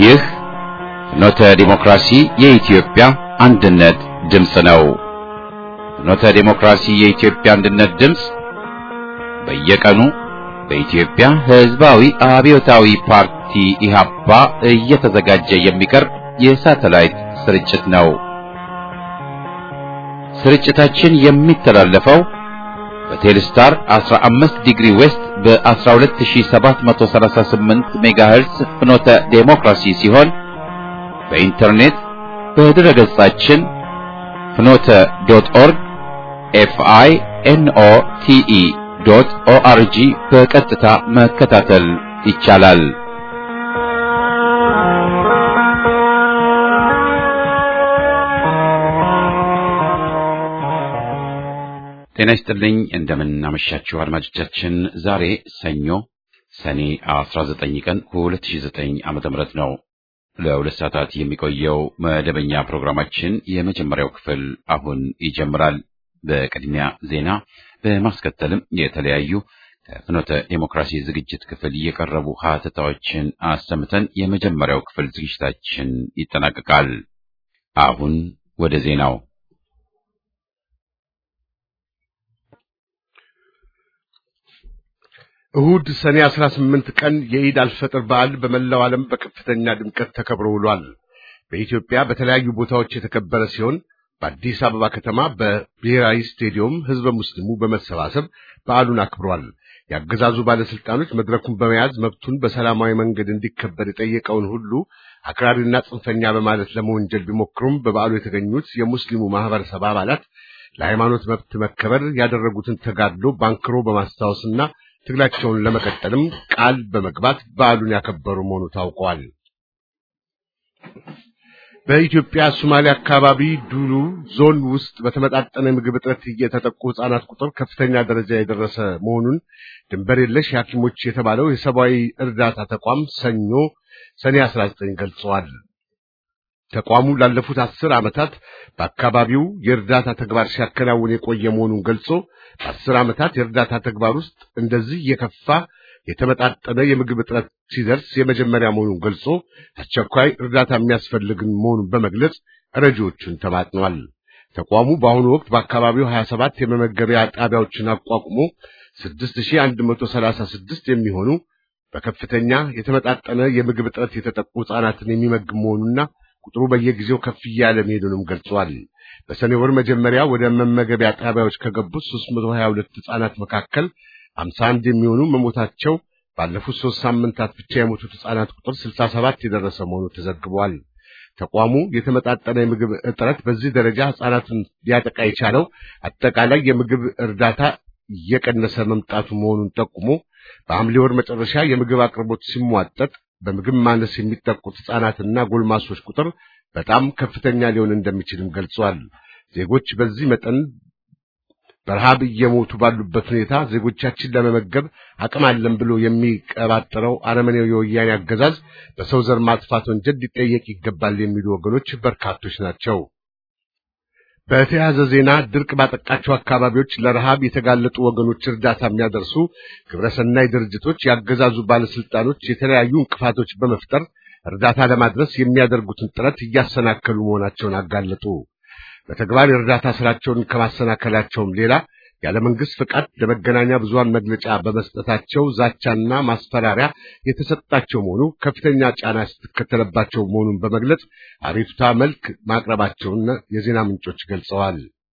ይህ ፍኖተ ዲሞክራሲ የኢትዮጵያ አንድነት ድምፅ ነው። ፍኖተ ዲሞክራሲ የኢትዮጵያ አንድነት ድምፅ በየቀኑ በኢትዮጵያ ሕዝባዊ አብዮታዊ ፓርቲ ኢህአፓ እየተዘጋጀ የሚቀርብ የሳተላይት ስርጭት ነው። ስርጭታችን የሚተላለፈው በቴሌስታር 15 ዲግሪ ዌስት በ12738 ሜጋሄርስ ፍኖተ ዴሞክራሲ ሲሆን በኢንተርኔት በድረ ገጻችን ፍኖተ ዶት ኦርግ ኤፍአይ ኤንኦ ቲኢ ዶት ኦአርጂ በቀጥታ መከታተል ይቻላል። ጤና ይስጥልኝ። እንደምን አመሻችሁ አድማጮቻችን። ዛሬ ሰኞ ሰኔ 19 ቀን 2009 ዓመተ ምህረት ነው። ለሁለት ሰዓታት የሚቆየው መደበኛ ፕሮግራማችን የመጀመሪያው ክፍል አሁን ይጀምራል። በቅድሚያ ዜና፣ በማስከተልም የተለያዩ ከፍኖተ ዴሞክራሲ ዝግጅት ክፍል የቀረቡ ሀተታዎችን አሰምተን የመጀመሪያው ክፍል ዝግጅታችን ይጠናቀቃል። አሁን ወደ ዜናው እሁድ ሰኔ 18 ቀን የኢድ አልፈጥር በዓል በመላው ዓለም በከፍተኛ ድምቀት ተከብሮ ውሏል። በኢትዮጵያ በተለያዩ ቦታዎች የተከበረ ሲሆን በአዲስ አበባ ከተማ በብሔራዊ ስቴዲየም ሕዝበ ሙስሊሙ በመሰባሰብ በዓሉን አክብሯል። የአገዛዙ ባለስልጣኖች መድረኩን በመያዝ መብቱን በሰላማዊ መንገድ እንዲከበር የጠየቀውን ሁሉ አክራሪና ጽንፈኛ በማለት ለመወንጀል ቢሞክሩም በበዓሉ የተገኙት የሙስሊሙ ማህበረሰብ አባላት ለሃይማኖት መብት መከበር ያደረጉትን ተጋድሎ ባንክሮ በማስታወስና ትግላቸውን ለመቀጠልም ቃል በመግባት በዓሉን ያከበሩ መሆኑ ታውቋል። በኢትዮጵያ ሶማሌ አካባቢ ዱሉ ዞን ውስጥ በተመጣጠነ ምግብ እጥረት የተጠቁ ሕፃናት ቁጥር ከፍተኛ ደረጃ የደረሰ መሆኑን ድንበር የለሽ ሐኪሞች የተባለው የሰብአዊ እርዳታ ተቋም ሰኞ ሰኔ 19 ገልጸዋል። ተቋሙ ላለፉት አስር ዓመታት በአካባቢው የእርዳታ ተግባር ሲያከናውን የቆየ መሆኑን ገልጾ በአስር ዓመታት የእርዳታ ተግባር ውስጥ እንደዚህ የከፋ የተመጣጠነ የምግብ እጥረት ሲደርስ የመጀመሪያ መሆኑን ገልጾ አስቸኳይ እርዳታ የሚያስፈልግን መሆኑን በመግለጽ ረጂዎቹን ተማጥኗል። ተቋሙ በአሁኑ ወቅት በአካባቢው 27 የመመገቢያ ጣቢያዎችን አቋቁሞ 6136 የሚሆኑ በከፍተኛ የተመጣጠነ የምግብ እጥረት የተጠቁ ሕፃናትን የሚመግብ መሆኑና ቁጥሩ በየጊዜው ከፍ እያለ መሄዱንም ገልጿል። በሰኔ ወር መጀመሪያ ወደ መመገቢያ ጣቢያዎች ከገቡት 322 ሕፃናት መካከል 51 የሚሆኑ መሞታቸው፣ ባለፉት ሦስት ሳምንታት ብቻ የሞቱት ሕፃናት ቁጥር 67 የደረሰ መሆኑ ተዘግቧል። ተቋሙ የተመጣጠነ የምግብ እጥረት በዚህ ደረጃ ሕፃናትን ሊያጠቃ የቻለው አጠቃላይ የምግብ እርዳታ እየቀነሰ መምጣቱ መሆኑን ጠቁሞ በሐምሌ ወር መጨረሻ የምግብ አቅርቦት ሲሟጠጥ በምግብ ማነስ የሚጠቁት ሕፃናትና ጎልማሶች ቁጥር በጣም ከፍተኛ ሊሆን እንደሚችልም ገልጿል። ዜጎች በዚህ መጠን በረሃብ እየሞቱ ባሉበት ሁኔታ ዜጎቻችን ለመመገብ አቅም አለን ብሎ የሚቀባጥረው አረመኔው የወያኔ አገዛዝ በሰው ዘር ማጥፋት ወንጀል ሊጠየቅ ይገባል የሚሉ ወገኖች በርካቶች ናቸው። በተያያዘ ዜና ድርቅ ባጠቃቸው አካባቢዎች ለረሃብ የተጋለጡ ወገኖች እርዳታ የሚያደርሱ ግብረሰናይ ድርጅቶች ያገዛዙ ባለስልጣኖች የተለያዩ እንቅፋቶች በመፍጠር እርዳታ ለማድረስ የሚያደርጉትን ጥረት እያሰናከሉ መሆናቸውን አጋለጡ። በተግባር የእርዳታ ስራቸውን ከማሰናከላቸውም ሌላ ያለ መንግስት ፍቃድ ለመገናኛ ብዙሃን መግለጫ በመስጠታቸው ዛቻና ማስፈራሪያ የተሰጣቸው መሆኑ ከፍተኛ ጫና ስትከተለባቸው መሆኑን በመግለጽ አቤቱታ መልክ ማቅረባቸውን የዜና ምንጮች ገልጸዋል።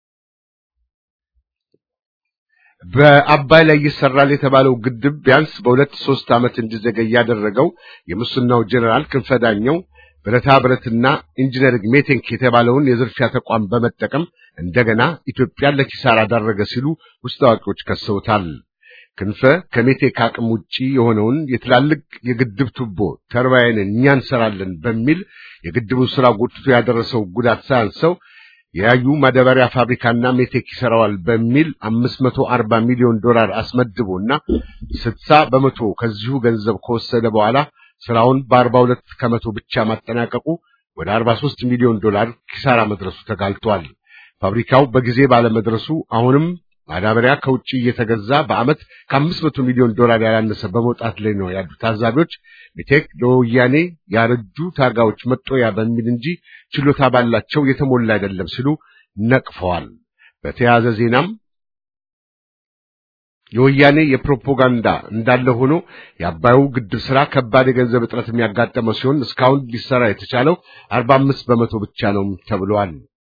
በአባይ ላይ ይሰራል የተባለው ግድብ ቢያንስ በሁለት ሶስት ዓመት እንዲዘገይ ያደረገው የሙስናው ጄኔራል ክንፈዳኘው ብረታ ብረትና ኢንጂነሪንግ ሜቴንክ የተባለውን የዝርፊያ ተቋም በመጠቀም እንደገና ኢትዮጵያን ለኪሳራ ዳረገ ሲሉ ውስጥ አዋቂዎች ከሰውታል። ክንፈ ከሜቴክ አቅም ውጪ የሆነውን የትላልቅ የግድብ ቱቦ ተርባይንን እኛ እንሰራለን በሚል የግድቡን ስራ ጎትቶ ያደረሰው ጉዳት ሳያንሰው የያዩ ማዳበሪያ ፋብሪካና ሜቴክ ይሰራዋል በሚል 540 ሚሊዮን ዶላር አስመድቦና 60 በመቶ ከዚሁ ገንዘብ ከወሰደ በኋላ ስራውን በ42 ከመቶ ብቻ ማጠናቀቁ ወደ 43 ሚሊዮን ዶላር ኪሳራ መድረሱ ተጋልጧል። ፋብሪካው በጊዜ ባለመድረሱ አሁንም ማዳበሪያ ከውጭ እየተገዛ በዓመት ከአምስት መቶ ሚሊዮን ዶላር ያላነሰ በመውጣት ላይ ነው ያሉት ታዛቢዎች ሜቴክ ለወያኔ ያረጁ ታጋዮች መጦያ በሚል እንጂ ችሎታ ባላቸው የተሞላ አይደለም ሲሉ ነቅፈዋል። በተያያዘ ዜናም የወያኔ የፕሮፓጋንዳ እንዳለ ሆኖ የአባዩ ግድብ ስራ ከባድ የገንዘብ እጥረት የሚያጋጠመው ሲሆን እስካሁን ሊሰራ የተቻለው አርባ አምስት በመቶ ብቻ ነው ተብሏል።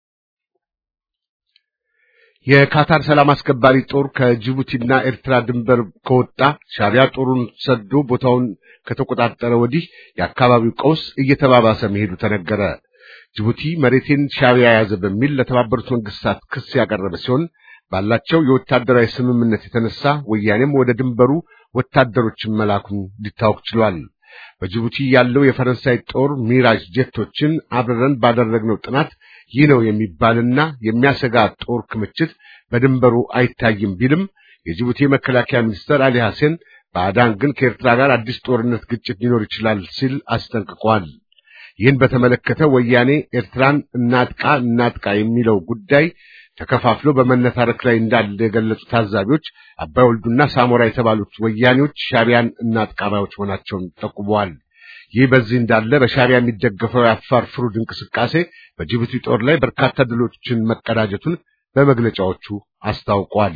የካታር ሰላም አስከባሪ ጦር ከጅቡቲና ኤርትራ ድንበር ከወጣ ሻዕቢያ ጦሩን ሰዶ ቦታውን ከተቆጣጠረ ወዲህ የአካባቢው ቀውስ እየተባባሰ መሄዱ ተነገረ። ጅቡቲ መሬቴን ሻዕቢያ ያዘ በሚል ለተባበሩት መንግስታት ክስ ያቀረበ ሲሆን ባላቸው የወታደራዊ ስምምነት የተነሳ ወያኔም ወደ ድንበሩ ወታደሮችን መላኩን ሊታወቅ ችሏል። በጅቡቲ ያለው የፈረንሳይ ጦር ሚራጅ ጄቶችን አብረን ባደረግነው ጥናት ይህ ነው የሚባልና የሚያሰጋ ጦር ክምችት በድንበሩ አይታይም ቢልም የጅቡቲ መከላከያ ሚኒስትር አሊ ሐሴን ባዕዳን ግን ከኤርትራ ጋር አዲስ ጦርነት ግጭት ሊኖር ይችላል ሲል አስጠንቅቋል። ይህን በተመለከተ ወያኔ ኤርትራን እናጥቃ እናጥቃ የሚለው ጉዳይ ተከፋፍሎ በመነታረክ ላይ እንዳለ የገለጹ ታዛቢዎች አባይ ወልዱና ሳሞራ የተባሉት ወያኔዎች ሻዕቢያን እናጥቃ ባዮች መሆናቸውን ጠቁመዋል። ይህ በዚህ እንዳለ በሻዕቢያ የሚደገፈው የአፋር ፍሩድ እንቅስቃሴ በጅቡቲ ጦር ላይ በርካታ ድሎችን መቀዳጀቱን በመግለጫዎቹ አስታውቋል።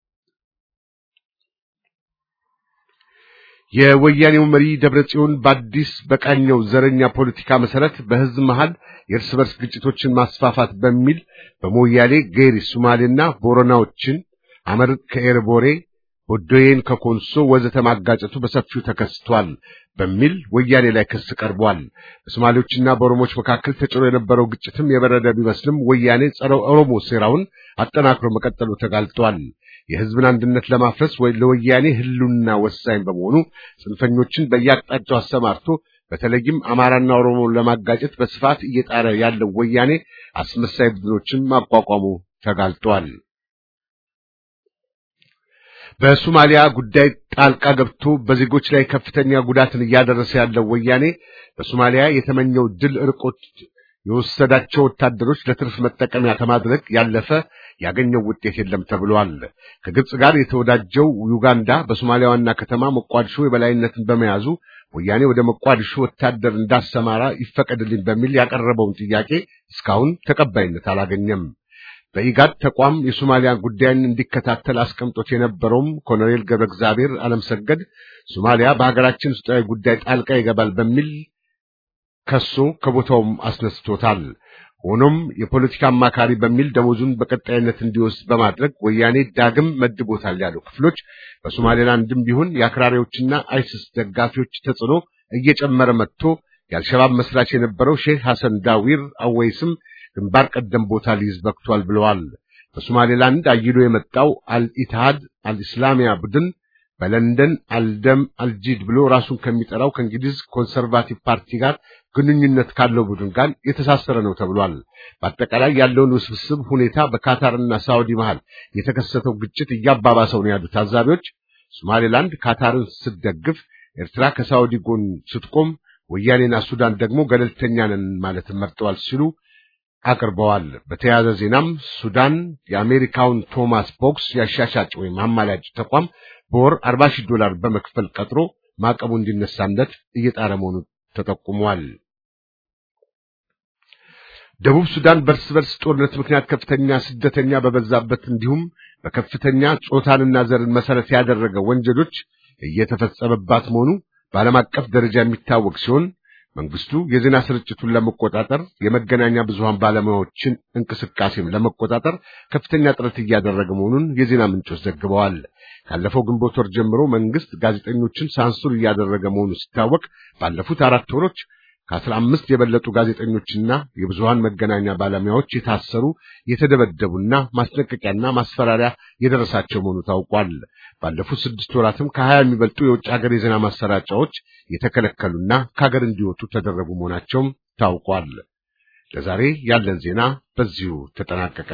የወያኔው መሪ ደብረጽዮን በአዲስ በቃኘው ዘረኛ ፖለቲካ መሰረት በሕዝብ መሃል የእርስ በርስ ግጭቶችን ማስፋፋት በሚል በሞያሌ ጌሪ ሶማሌና ቦረናዎችን አመር ከኤርቦሬ ቦዶዬን ከኮንሶ ወዘተ ማጋጨቱ በሰፊው ተከስቷል በሚል ወያኔ ላይ ክስ ቀርቧል። በሶማሌዎችና በኦሮሞዎች መካከል ተጭሮ የነበረው ግጭትም የበረደ ቢመስልም ወያኔ ጸረ ኦሮሞ ሴራውን አጠናክሮ መቀጠሉ ተጋልጧል። የሕዝብን አንድነት ለማፍረስ ወይ ለወያኔ ህልውና ወሳኝ በመሆኑ ጽንፈኞችን በየአቅጣጫው አሰማርቶ በተለይም አማራና ኦሮሞን ለማጋጨት በስፋት እየጣረ ያለው ወያኔ አስመሳይ ቡድኖችን ማቋቋሙ ተጋልጧል። በሶማሊያ ጉዳይ ጣልቃ ገብቶ በዜጎች ላይ ከፍተኛ ጉዳትን እያደረሰ ያለው ወያኔ በሶማሊያ የተመኘው ድል ርቆት የወሰዳቸው ወታደሮች ለትርፍ መጠቀሚያ ከማድረግ ያለፈ ያገኘው ውጤት የለም ተብሏል። ከግብጽ ጋር የተወዳጀው ዩጋንዳ በሶማሊያ ዋና ከተማ ሞቃዲሾ የበላይነትን በመያዙ ወያኔ ወደ ሞቃዲሾ ወታደር እንዳሰማራ ይፈቀድልኝ በሚል ያቀረበውን ጥያቄ እስካሁን ተቀባይነት አላገኘም። በኢጋድ ተቋም የሶማሊያ ጉዳይን እንዲከታተል አስቀምጦት የነበረውም ኮሎኔል ገብረ እግዚአብሔር አለምሰገድ ሶማሊያ በሀገራችን ውስጣዊ ጉዳይ ጣልቃ ይገባል በሚል ከሶ ከቦታውም አስነስቶታል። ሆኖም የፖለቲካ አማካሪ በሚል ደሞዙን በቀጣይነት እንዲወስድ በማድረግ ወያኔ ዳግም መድቦታል ያሉ ክፍሎች በሶማሌላንድም ቢሆን የአክራሪዎችና አይሲስ ደጋፊዎች ተጽዕኖ እየጨመረ መጥቶ የአልሸባብ መስራች የነበረው ሼህ ሐሰን ዳዊር አወይስም ግንባር ቀደም ቦታ ሊይዝ በቅቷል ብለዋል። በሶማሌላንድ አይሎ የመጣው አልኢትሃድ አልኢስላሚያ ቡድን በለንደን አልደም አልጂድ ብሎ ራሱን ከሚጠራው ከእንግሊዝ ኮንሰርቫቲቭ ፓርቲ ጋር ግንኙነት ካለው ቡድን ጋር የተሳሰረ ነው ተብሏል። በአጠቃላይ ያለውን ውስብስብ ሁኔታ በካታርና ሳውዲ መሃል የተከሰተው ግጭት እያባባሰው ነው ያሉት ታዛቢዎች ሶማሌላንድ ካታርን ስትደግፍ፣ ኤርትራ ከሳውዲ ጎን ስትቆም፣ ወያኔና ሱዳን ደግሞ ገለልተኛ ነን ማለትን መርጠዋል ሲሉ አቅርበዋል። በተያያዘ ዜናም ሱዳን የአሜሪካውን ቶማስ ቦክስ ያሻሻጭ ወይም አማላጭ ተቋም በወር 40 ሺህ ዶላር በመክፈል ቀጥሮ ማዕቀቡ እንዲነሳለት እየጣረ መሆኑ ተጠቁሟል። ደቡብ ሱዳን በርስ በርስ ጦርነት ምክንያት ከፍተኛ ስደተኛ በበዛበት እንዲሁም በከፍተኛ ጾታንና ዘርን መሰረት ያደረገ ወንጀሎች እየተፈጸመባት መሆኑ በዓለም አቀፍ ደረጃ የሚታወቅ ሲሆን መንግስቱ የዜና ስርጭቱን ለመቆጣጠር የመገናኛ ብዙሃን ባለሙያዎችን እንቅስቃሴም ለመቆጣጠር ከፍተኛ ጥረት እያደረገ መሆኑን የዜና ምንጮች ዘግበዋል። ካለፈው ግንቦት ወር ጀምሮ መንግስት ጋዜጠኞችን ሳንሱር እያደረገ መሆኑ ሲታወቅ ባለፉት አራት ወሮች ከአስራ አምስት የበለጡ ጋዜጠኞችና የብዙሃን መገናኛ ባለሙያዎች የታሰሩ የተደበደቡና ማስጠንቀቂያና ማስፈራሪያ የደረሳቸው መሆኑ ታውቋል። ባለፉት ስድስት ወራትም ከሀያ የሚበልጡ የውጭ ሀገር የዜና ማሰራጫዎች የተከለከሉና ከሀገር እንዲወጡ ተደረጉ መሆናቸውም ታውቋል። ለዛሬ ያለን ዜና በዚሁ ተጠናቀቀ።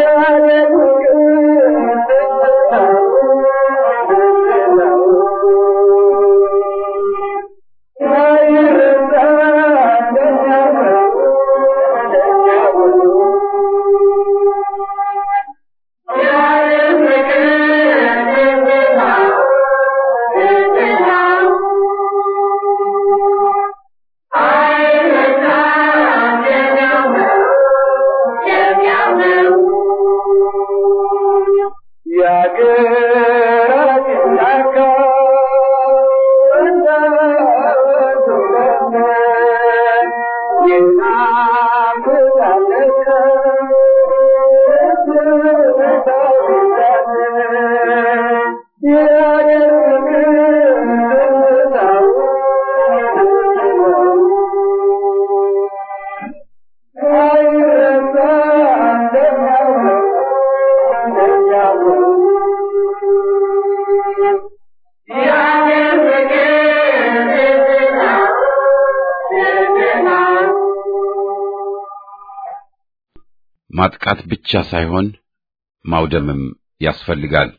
ማጥቃት ብቻ ሳይሆን ማውደምም ያስፈልጋል።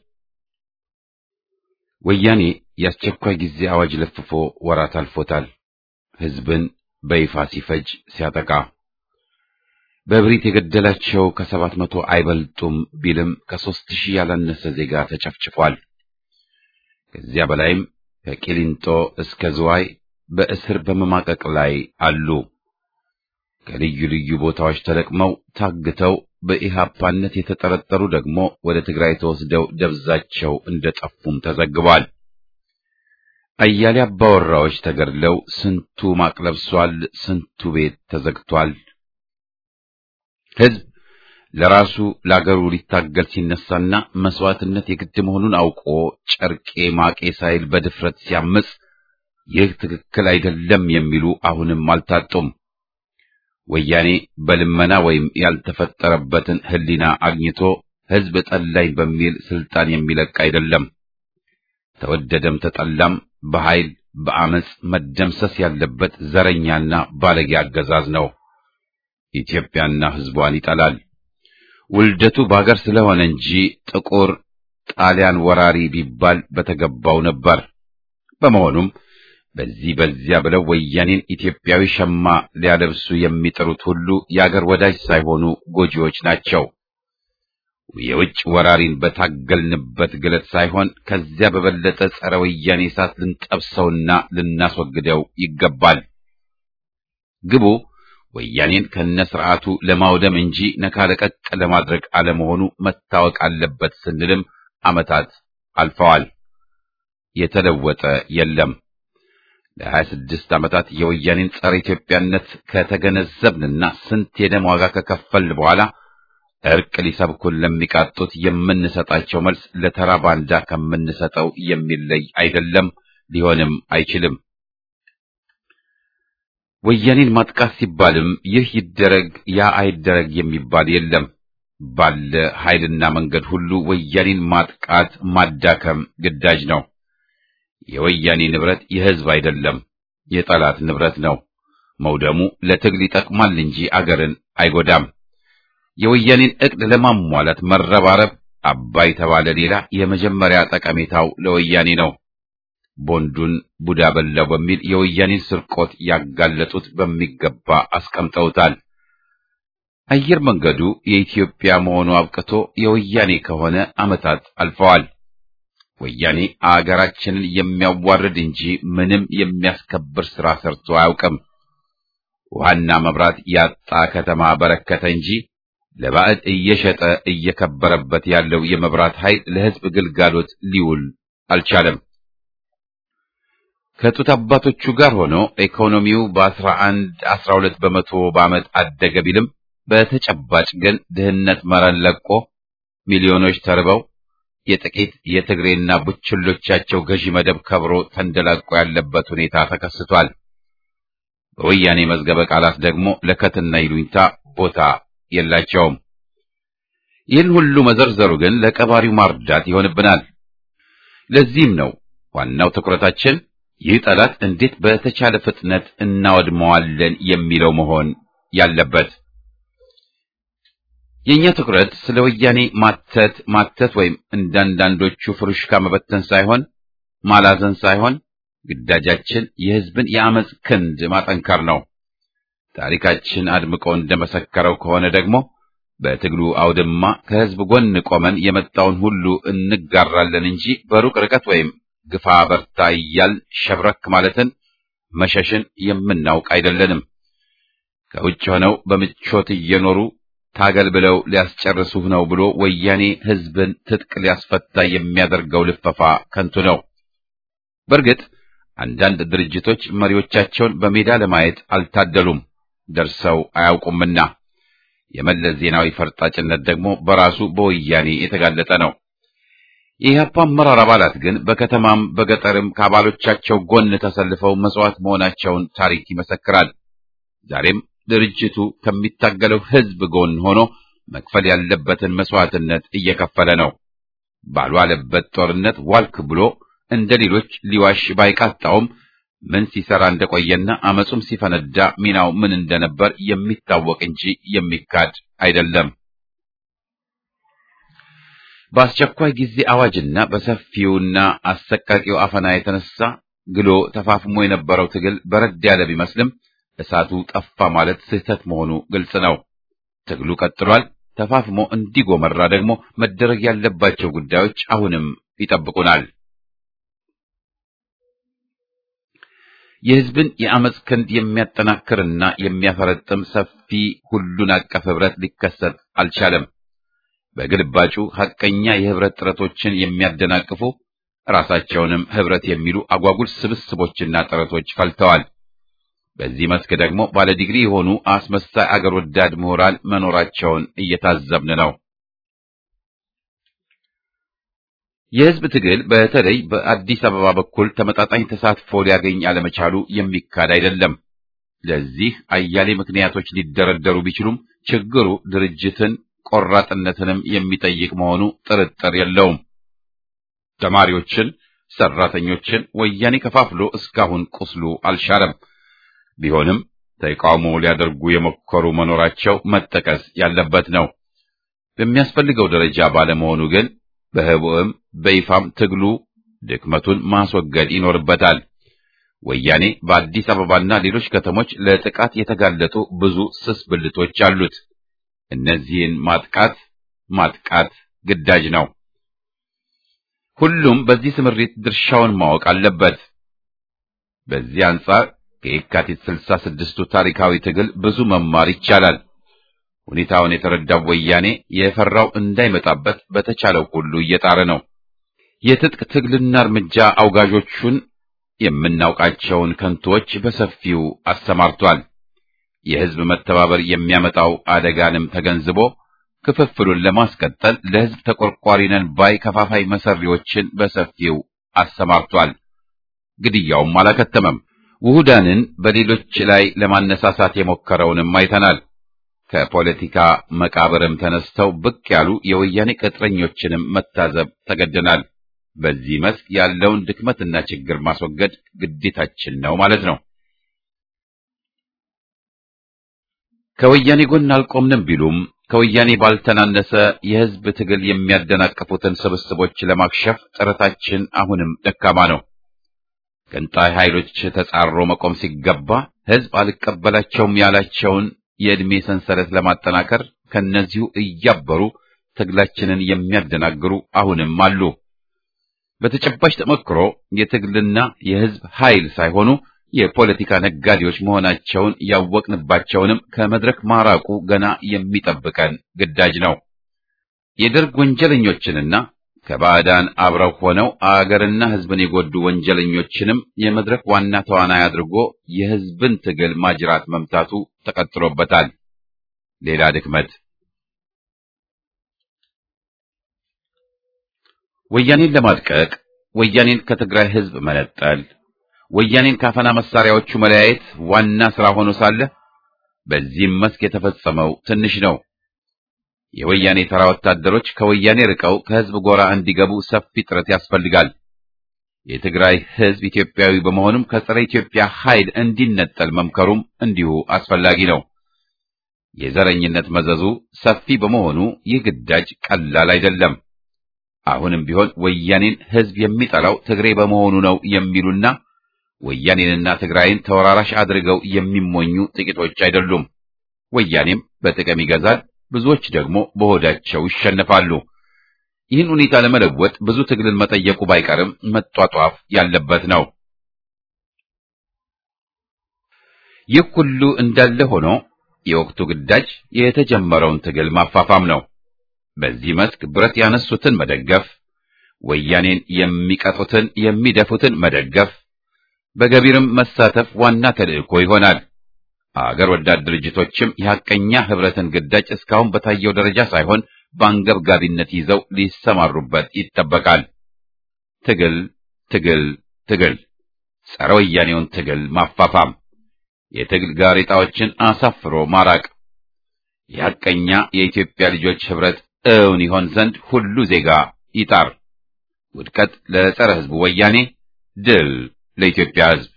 ወያኔ የአስቸኳይ ጊዜ አዋጅ ለፍፎ ወራት አልፎታል። ሕዝብን በይፋ ሲፈጅ ሲያጠቃ በብሪት የገደላቸው ከሰባት መቶ አይበልጡም ቢልም ከሦስት ሺህ ያላነሰ ዜጋ ተጨፍጭፏል። ከዚያ በላይም ከቂሊንጦ እስከ ዝዋይ በእስር በመማቀቅ ላይ አሉ። ከልዩ ልዩ ቦታዎች ተለቅመው ታግተው በኢሃፓነት የተጠረጠሩ ደግሞ ወደ ትግራይ ተወስደው ደብዛቸው እንደጠፉም ተዘግቧል። አያሌ አባወራዎች ተገድለው ስንቱ ማቅ ለብሷል፣ ስንቱ ቤት ተዘግቷል። ሕዝብ ለራሱ ለአገሩ ሊታገል ሲነሳና መስዋዕትነት የግድ መሆኑን አውቆ ጨርቄ ማቄ ሳይል በድፍረት ሲያምጽ ይህ ትክክል አይደለም የሚሉ አሁንም አልታጡም። ወያኔ በልመና ወይም ያልተፈጠረበትን ሕሊና አግኝቶ ሕዝብ ጠላኝ በሚል ስልጣን የሚለቅ አይደለም። ተወደደም ተጠላም በኃይል በአመጽ መደምሰስ ያለበት ዘረኛና ባለጌ አገዛዝ ነው። ኢትዮጵያና ሕዝቧን ይጠላል። ውልደቱ በአገር ስለሆነ እንጂ ጥቁር ጣሊያን ወራሪ ቢባል በተገባው ነበር። በመሆኑም በዚህ በዚያ ብለው ወያኔን ኢትዮጵያዊ ሸማ ሊያለብሱ የሚጥሩት ሁሉ የአገር ወዳጅ ሳይሆኑ ጎጂዎች ናቸው። የውጭ ወራሪን በታገልንበት ግለት ሳይሆን ከዚያ በበለጠ ጸረ ወያኔ እሳት ልንጠብሰውና ልናስወግደው ይገባል። ግቡ ወያኔን ከነስርዓቱ ለማውደም እንጂ ነካ ለቀቅ ለማድረግ አለመሆኑ መታወቅ አለበት ስንልም ዓመታት አልፈዋል። የተለወጠ የለም። ለሀያ ስድስት ዓመታት የወያኔን ጸረ ኢትዮጵያነት ከተገነዘብንና ስንት የደም ዋጋ ከከፈልን በኋላ እርቅ ሊሰብኩን ለሚቃጡት የምንሰጣቸው መልስ ለተራ ባንዳ ከምንሰጠው የሚለይ አይደለም፣ ሊሆንም አይችልም። ወያኔን ማጥቃት ሲባልም ይህ ይደረግ ያ አይደረግ የሚባል የለም። ባለ ኃይልና መንገድ ሁሉ ወያኔን ማጥቃት ማዳከም ግዳጅ ነው። የወያኔ ንብረት የሕዝብ አይደለም፣ የጠላት ንብረት ነው። መውደሙ ለትግል ይጠቅማል እንጂ አገርን አይጎዳም። የወያኔን ዕቅድ ለማሟላት መረባረብ አባይ ተባለ ሌላ የመጀመሪያ ጠቀሜታው ለወያኔ ነው። ቦንዱን ቡዳ በላው በሚል የወያኔን ስርቆት ያጋለጡት በሚገባ አስቀምጠውታል። አየር መንገዱ የኢትዮጵያ መሆኑ አብቅቶ የወያኔ ከሆነ ዓመታት አልፈዋል። ወያኔ አገራችንን የሚያዋርድ እንጂ ምንም የሚያስከብር ሥራ ሰርቶ አያውቅም። ውሃና መብራት ያጣ ከተማ በረከተ እንጂ ለባዕድ እየሸጠ እየከበረበት ያለው የመብራት ኃይል ለሕዝብ ግልጋሎት ሊውል አልቻለም። ከጡት አባቶቹ ጋር ሆኖ ኢኮኖሚው በአስራ አንድ አስራ ሁለት በመቶ በዓመት አደገ ቢልም በተጨባጭ ግን ድህነት መረን ለቆ ሚሊዮኖች ተርበው የጥቂት የትግሬና ቡችሎቻቸው ገዢ መደብ ከብሮ ተንደላቆ ያለበት ሁኔታ ተከስቷል። በወያኔ መዝገበ ቃላት ደግሞ ለከትና ይሉኝታ ቦታ የላቸውም። ይህን ሁሉ መዘርዘሩ ግን ለቀባሪው ማርዳት ይሆንብናል። ለዚህም ነው ዋናው ትኩረታችን ይህ ጠላት እንዴት በተቻለ ፍጥነት እናወድመዋለን የሚለው መሆን ያለበት። የእኛ ትኩረት ስለ ወያኔ ማተት ማተት ወይም እንዳንዳንዶቹ ፍሩሽካ መበተን ሳይሆን ማላዘን ሳይሆን ግዳጃችን የሕዝብን የአመፅ ክንድ ማጠንከር ነው። ታሪካችን አድምቆ እንደመሰከረው ከሆነ ደግሞ በትግሉ አውድማ ከሕዝብ ጎን ቆመን የመጣውን ሁሉ እንጋራለን እንጂ በሩቅ ርቀት ወይም ግፋ በርታ እያል ሸብረክ ማለትን መሸሽን የምናውቅ አይደለንም። ከውጭ ሆነው በምቾት እየኖሩ ታገል ብለው ሊያስጨርሱህ ነው ብሎ ወያኔ ሕዝብን ትጥቅ ሊያስፈታ የሚያደርገው ልፈፋ ከንቱ ነው። በእርግጥ አንዳንድ ድርጅቶች መሪዎቻቸውን በሜዳ ለማየት አልታደሉም፣ ደርሰው አያውቁምና የመለስ ዜናዊ ፈርጣጭነት ደግሞ በራሱ በወያኔ የተጋለጠ ነው። የኢህአፓ አመራር አባላት ግን በከተማም በገጠርም ከአባሎቻቸው ጎን ተሰልፈው መስዋዕት መሆናቸውን ታሪክ ይመሰክራል። ዛሬም ድርጅቱ ከሚታገለው ሕዝብ ጎን ሆኖ መክፈል ያለበትን መስዋዕትነት እየከፈለ ነው። ባልዋለበት ጦርነት ዋልክ ብሎ እንደ ሌሎች ሊዋሽ ባይቃጣውም ምን ሲሰራ እንደቆየና አመጹም ሲፈነዳ ሚናው ምን እንደነበር የሚታወቅ እንጂ የሚካድ አይደለም። በአስቸኳይ ጊዜ አዋጅና በሰፊውና አሰቃቂው አፈና የተነሳ ግሎ ተፋፍሞ የነበረው ትግል በረድ ያለ ቢመስልም እሳቱ ጠፋ ማለት ስህተት መሆኑ ግልጽ ነው። ትግሉ ቀጥሏል። ተፋፍሞ እንዲጎመራ ደግሞ መደረግ ያለባቸው ጉዳዮች አሁንም ይጠብቁናል። የሕዝብን የአመፅ ክንድ የሚያጠናክርና የሚያፈረጥም ሰፊ ሁሉን አቀፍ ህብረት ሊከሰት አልቻለም። በግልባጩ ሐቀኛ የህብረት ጥረቶችን የሚያደናቅፉ ራሳቸውንም ህብረት የሚሉ አጓጉል ስብስቦችና ጥረቶች ፈልተዋል። በዚህ መስክ ደግሞ ባለ ዲግሪ የሆኑ አስመሳይ አገር ወዳድ ምሁራን መኖራቸውን እየታዘብን ነው። የህዝብ ትግል በተለይ በአዲስ አበባ በኩል ተመጣጣኝ ተሳትፎ ሊያገኝ አለመቻሉ የሚካድ አይደለም። ለዚህ አያሌ ምክንያቶች ሊደረደሩ ቢችሉም ችግሩ ድርጅትን ቆራጥነትንም የሚጠይቅ መሆኑ ጥርጥር የለውም። ተማሪዎችን፣ ሰራተኞችን ወያኔ ከፋፍሎ እስካሁን ቁስሉ አልሻረም። ቢሆንም ተቃውሞ ሊያደርጉ የሞከሩ መኖራቸው መጠቀስ ያለበት ነው። በሚያስፈልገው ደረጃ ባለመሆኑ ግን በህቡዕም በይፋም ትግሉ ድክመቱን ማስወገድ ይኖርበታል። ወያኔ በአዲስ አበባና ሌሎች ከተሞች ለጥቃት የተጋለጡ ብዙ ስስ ብልቶች አሉት። እነዚህን ማጥቃት ማጥቃት ግዳጅ ነው። ሁሉም በዚህ ስምሪት ድርሻውን ማወቅ አለበት። በዚህ አንጻር ከየካቲት ስልሳ ስድስቱ ታሪካዊ ትግል ብዙ መማር ይቻላል። ሁኔታውን የተረዳው ወያኔ የፈራው እንዳይመጣበት በተቻለው ሁሉ እየጣረ ነው። የትጥቅ ትግልና እርምጃ አውጋዦቹን የምናውቃቸውን ከንቶች በሰፊው አሰማርቷል። የህዝብ መተባበር የሚያመጣው አደጋንም ተገንዝቦ ክፍፍሉን ለማስቀጠል ለህዝብ ተቆርቋሪ ነን ባይ ከፋፋይ መሰሪዎችን በሰፊው አሰማርቷል። ግድያውም አላከተመም። ውሁዳንን በሌሎች ላይ ለማነሳሳት የሞከረውንም አይተናል። ከፖለቲካ መቃብርም ተነስተው ብቅ ያሉ የወያኔ ቅጥረኞችንም መታዘብ ተገደናል። በዚህ መስክ ያለውን ድክመትና ችግር ማስወገድ ግዴታችን ነው ማለት ነው። ከወያኔ ጎን አልቆምንም ቢሉም ከወያኔ ባልተናነሰ የህዝብ ትግል የሚያደናቅፉትን ስብስቦች ለማክሸፍ ጥረታችን አሁንም ደካማ ነው። ገንጣይ ኃይሎች ተጻሮ መቆም ሲገባ ህዝብ አልቀበላቸውም ያላቸውን የዕድሜ ሰንሰለት ለማጠናከር ከነዚሁ እያበሩ ትግላችንን የሚያደናግሩ አሁንም አሉ። በተጨባጭ ተመክሮ የትግልና የህዝብ ኃይል ሳይሆኑ የፖለቲካ ነጋዴዎች መሆናቸውን ያወቅንባቸውንም ከመድረክ ማራቁ ገና የሚጠብቀን ግዳጅ ነው። የደርግ ወንጀለኞችንና ከባዕዳን አብረው ሆነው አገርና ህዝብን የጎዱ ወንጀለኞችንም የመድረክ ዋና ተዋናይ አድርጎ የህዝብን ትግል ማጅራት መምታቱ ተቀጥሎበታል። ሌላ ድክመት ወያኔን ለማድቀቅ ወያኔን ከትግራይ ህዝብ መነጠል ወያኔን ካፈና መሳሪያዎቹ መለያየት ዋና ስራ ሆኖ ሳለ በዚህም መስክ የተፈጸመው ትንሽ ነው። የወያኔ ተራ ወታደሮች ከወያኔ ርቀው ከህዝብ ጎራ እንዲገቡ ሰፊ ጥረት ያስፈልጋል። የትግራይ ህዝብ ኢትዮጵያዊ በመሆኑም ከጸረ ኢትዮጵያ ኃይል እንዲነጠል መምከሩም እንዲሁ አስፈላጊ ነው። የዘረኝነት መዘዙ ሰፊ በመሆኑ ይህ ግዳጅ ቀላል አይደለም። አሁንም ቢሆን ወያኔን ሕዝብ የሚጠላው ትግሬ በመሆኑ ነው የሚሉና ወያኔንና ትግራይን ተወራራሽ አድርገው የሚሞኙ ጥቂቶች አይደሉም። ወያኔም በጥቅም ይገዛል፣ ብዙዎች ደግሞ በሆዳቸው ይሸነፋሉ። ይህን ሁኔታ ለመለወጥ ብዙ ትግልን መጠየቁ ባይቀርም መጧጧፍ ያለበት ነው። ይህ ሁሉ እንዳለ ሆኖ የወቅቱ ግዳጅ የተጀመረውን ትግል ማፋፋም ነው። በዚህ መስክ ብረት ያነሱትን መደገፍ፣ ወያኔን የሚቀጡትን የሚደፉትን መደገፍ፣ በገቢርም መሳተፍ ዋና ተልዕኮ ይሆናል። አገር ወዳድ ድርጅቶችም የሐቀኛ ህብረትን ግዳጅ እስካሁን በታየው ደረጃ ሳይሆን በአንገብጋቢነት ይዘው ሊሰማሩበት ይጠበቃል። ትግል ትግል ትግል፣ ጸረ ወያኔውን ትግል ማፋፋም፣ የትግል ጋሬጣዎችን አሳፍሮ ማራቅ፣ የሐቀኛ የኢትዮጵያ ልጆች ህብረት እውን ይሆን ዘንድ ሁሉ ዜጋ ይጣር። ውድቀት ለጸረ ህዝቡ ወያኔ፣ ድል ለኢትዮጵያ ህዝብ።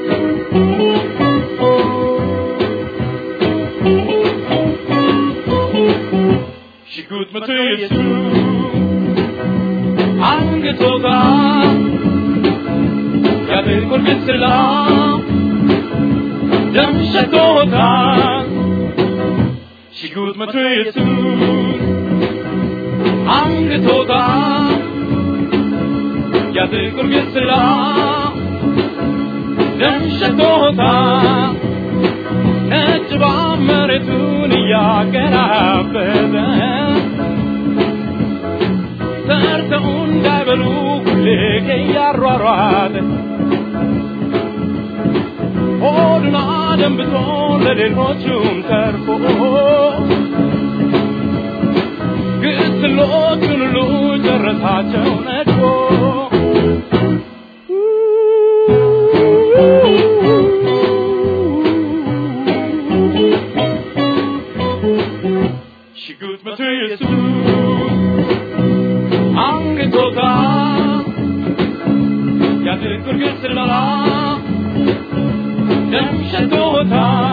ሽጉጥ መቶ ኢየሱስ አንገቶታ ያጥቁር ግስላ ደም ሸቶታ ሽጉጥ መቶ ኢየሱስ አንገቶታ ያጥቁር ግስላ ደም ሸቶታ ነጭ መሬቱን እያገራበዘ ሰርተው እንዳይበሉ ሁሌ እያሯሯጠ ሆዱን አደንብቶ ለሌሎቹም ተርፎ ግስሎቹን ሁሉ ጨረሳቸው ነድፎ ሽጉጥ መቶ ኢየሱስ አንገቶታ ያጥቁር ግስላ ደም ሸቶታ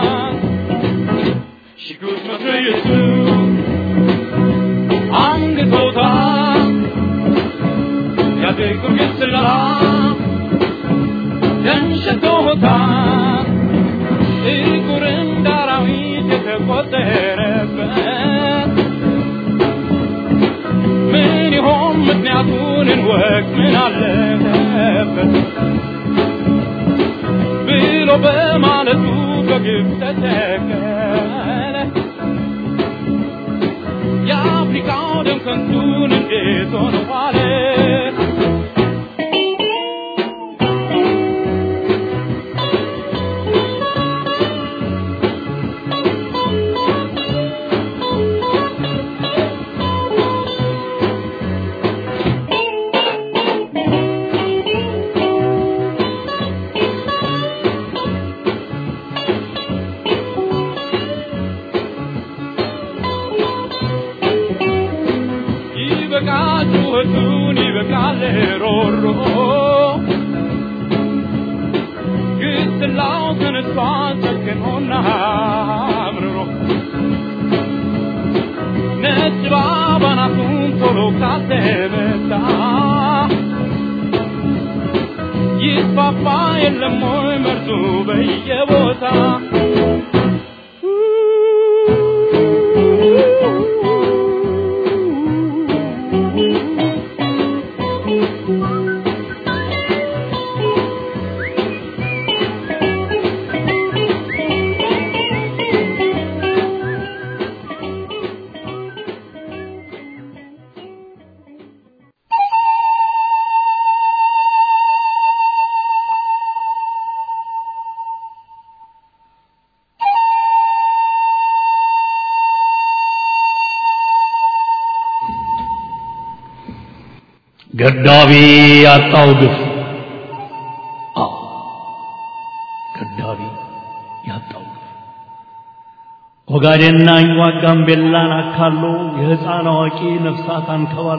ሽጉጥ መቶ ኢየሱስ አንገቶታ ያጥቁር ግስላ ደም ሸቶታ ጥቁር እንደ አራዊት የተቆጠረበት ምን ይሆን ምክንያቱን እንወቅ ምን አለበት ብሎ በማለቱ በግብ ተተከለ የአፍሪካው ደም ከንቱን እንዴት ሆነ ዋለ ይበቃል ጩኸቱን ይበቃል ሮሮ ግስላው ተነስቷል ጨክኖና አምርሮ ነጭ ባባናቱን ቶሎ ካልተመታ ይስፋፋ የለም ወይ መርዙ በየቦታ ገዳቢ ያጣው ግፍ አዎ ገዳቢ ያጣው ግፍ ኦጋዴንና አኝዋክ ጋምቤላን አካሎ የሕፃን አዋቂ ነፍሳት አንከባሎ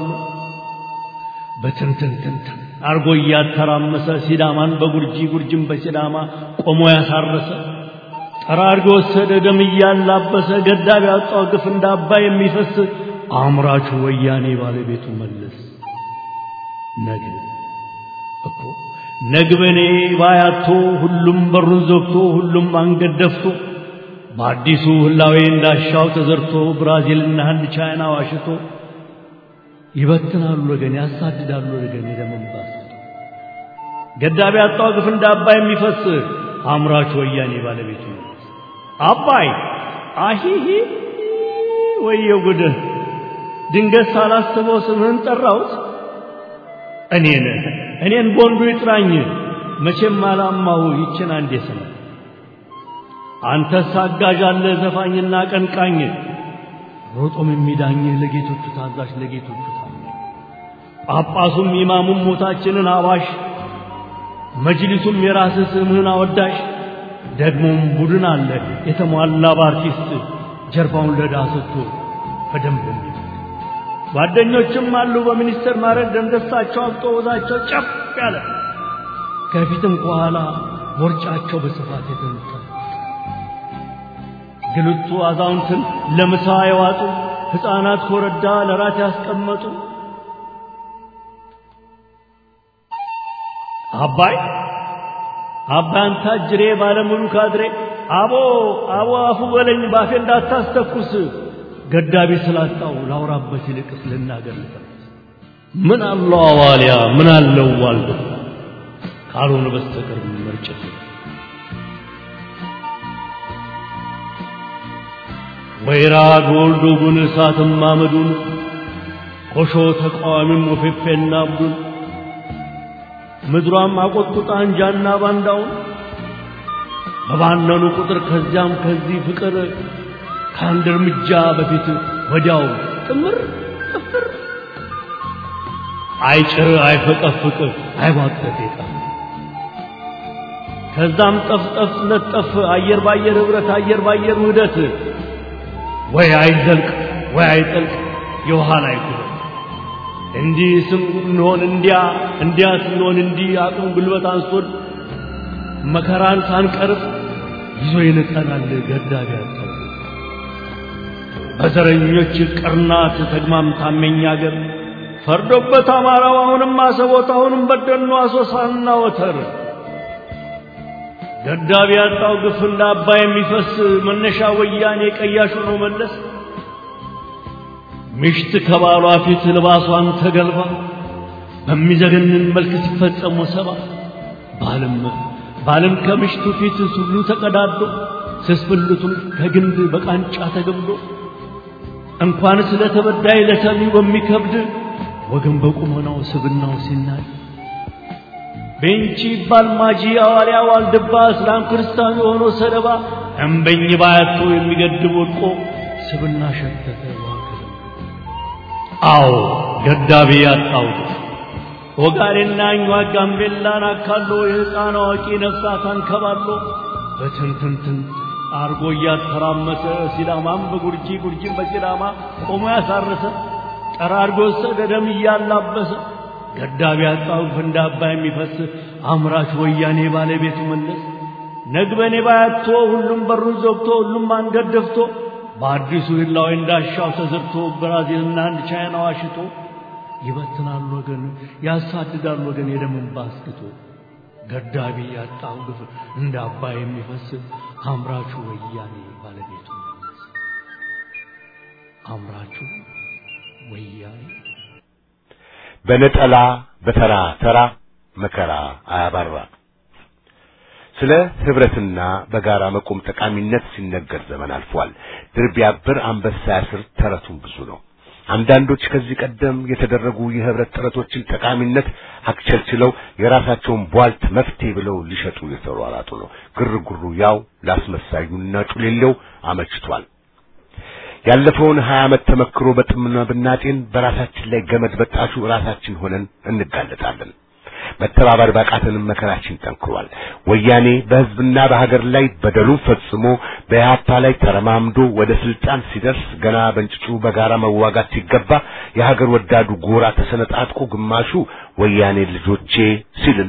በትንትንትንትን አርጎ እያተራመሰ ሲዳማን በጉርጂ ጉርጅን በሲዳማ ቆሞ ያሳረሰ ጠራርጎ ወሰደ ደም እያላበሰ ገዳቢ ያጣው ግፍ እንደ አባይ የሚፈስ አምራቹ ወያኔ ባለቤቱ መለስ ነግ እኮ ነግበኔ ባያቶ ሁሉም በሩን ዘግቶ ሁሉም አንገት ደፍቶ በአዲሱ ህላዌ እንዳሻው ተዘርቶ ብራዚልና ህንድ ቻይና ዋሽቶ ይበትናሉ ወገን ያሳድዳሉ ወገን የደመንባስ ገዳቢ ያጣው ግፍ እንደ አባይ የሚፈስ አምራቹ ወያኔ ባለቤቱ አባይ አሂሂ ወየው ጉድ ድንገት ሳላስበው ስምህን ጠራሁት እኔን እኔን ቦንዱ ይጥራኝ መቼም አላማው ይችን አንዴ ስም አንተስ አጋዥ አለ ዘፋኝና ቀንቃኝ ሮጦም የሚዳኝህ ለጌቶቹ ታዛዥ ለጌቶቹ ታማኝ ጳጳሱም ኢማሙም ሞታችንን አዋሽ መጅሊሱም የራስህ ስምህን አወዳሽ ደግሞም ቡድን አለ የተሟላ በአርቲስት ጀርባውን ለዳ ሰጥቶ በደንብ የሚል ጓደኞችም አሉ በሚኒስቴር ማዕረግ ደንደሳቸው አብጦ ወዛቸው ጨፍ ያለ ከፊትም ከኋላ ቦርጫቸው በስፋት የተነሳ ግልቱ አዛውንትን ለምሳ የዋጡ ሕፃናት ኮረዳ ለራት ያስቀመጡ አባይ አባይ አንተ አጅሬ ባለሙሉ ካድሬ አቦ አቦ አፉ በለኝ ባፌ እንዳታስተኩስ ገዳቢ ስላጣው ላውራበት ይልቅስ ልናገር ልተርስ ምን አለው አዋልያ ምን አለው ዋልዶ ካልሆነ በስተቀር መርጨት ወይራ ጎልዶ ጉን እሳትም አመዱን ኮሾ ተቃዋሚም ወፌፌና አብዱን ምድሯም አቆጥቁጣ አንጃና ባንዳውን በባነኑ ቁጥር ከዚያም ከዚህ ፍቅር ከአንድ እርምጃ በፊት ወዲያው ጥምር ጥፍር አይጭር አይፈቀፍቅ አይቧጠጥ የጠፍ ከዛም ጠፍጠፍ ለጠፍ አየር ባየር ኅብረት አየር ባየር ውህደት ወይ አይዘልቅ ወይ አይጠልቅ የውሃ ላይ ኩበት እንዲህ ስንሆን እንዲያ እንዲያ ስንሆን እንዲህ አቅም ጉልበት አንሶን መከራን ሳንቀርብ ይዞ ይንጠናል ገዳቢ ያጣው በዘረኞች ቅርናት ተግማም ታመኛ አገር ፈርዶበት አማራው አሁንም አሰቦት አሁንም በደኑ አሶሳና ወተር ገዳቢ ያጣው ግፍ እንደ አባይ የሚፈስ መነሻ ወያኔ ቀያሹ ነው መለስ ሚሽት ከባሏ ፊት ልባሷን ተገልባ በሚዘገንን መልክ ሲፈጸሙ ሰባ ባልም ባልም ከምሽቱ ፊት ሱሉ ተቀዳዶ ስስብልቱን ከግንድ በቃንጫ ተገምዶ እንኳን ስለ ተበዳይ ለሰሚው በሚከብድ ወገን በቁመናው ስብናው ሲናይ ቤንቺ ይባል ማጂ አዋልያ ዋልድባ እስላም ክርስቲያኑ የሆነ ሰለባ እምበኝ ባያቶ የሚገድብ ወድቆ ስብና ሸተተ አዎ ገዳቢ ያጣው ወጋሬና እኛ ጋምቤላን አካሎ የሕፃን አዋቂ ነፍሳት አንከባሎ በትንትንትን አርጎ እያተራመሰ ሲዳማም በጉርጂ ጉርጂም በሲዳማ ቆሞ ያሳረሰ ጠራርጎ ወሰደ ደም እያላበሰ ገዳቢ ያጣው እንደ አባይ የሚፈስ አምራች ወያኔ ባለቤቱ መለስ ነግበኔ ባያቶ ሁሉም በሩን ዘግቶ ሁሉም አንገት ደፍቶ በአዲሱ ህላዊ እንዳሻው ተዘርቶ ብራዚልና አንድ ቻይና ዋሽቶ ይበትናል ወገን ያሳድዳል ወገን የደምን ባስክቶ ገዳቢ ያጣው ግፍ እንደ አባይ የሚፈስ አምራቹ ወያኔ ባለቤቱ መለስ አምራቹ ወያኔ በነጠላ በተራ ተራ መከራ አያባራ ስለ ህብረትና በጋራ መቆም ጠቃሚነት ሲነገር ዘመን አልፏል። ድር ቢያብር አንበሳ ያስር ተረቱም ብዙ ነው። አንዳንዶች ከዚህ ቀደም የተደረጉ የህብረት ጥረቶችን ጠቃሚነት አክቸልችለው የራሳቸውን ቧልት መፍትሄ ብለው ሊሸጡ የተሯሯጡ ነው። ግርግሩ ያው ላስመሳዩና ጩሌለው አመችቷል። ያለፈውን ሀያ ዓመት ተመክሮ በጥምና ብናጤን በራሳችን ላይ ገመድ በጣሹ ራሳችን ሆነን እንጋለጣለን። መተባበር ባቃተንም መከራችን ጠንክሯል። ወያኔ በህዝብና በሀገር ላይ በደሉን ፈጽሞ በኢህአፓ ላይ ተረማምዶ ወደ ስልጣን ሲደርስ ገና በእንጭጩ በጋራ መዋጋት ሲገባ የሀገር ወዳዱ ጎራ ተሰነጣጥቆ ግማሹ ወያኔ ልጆቼ ሲልና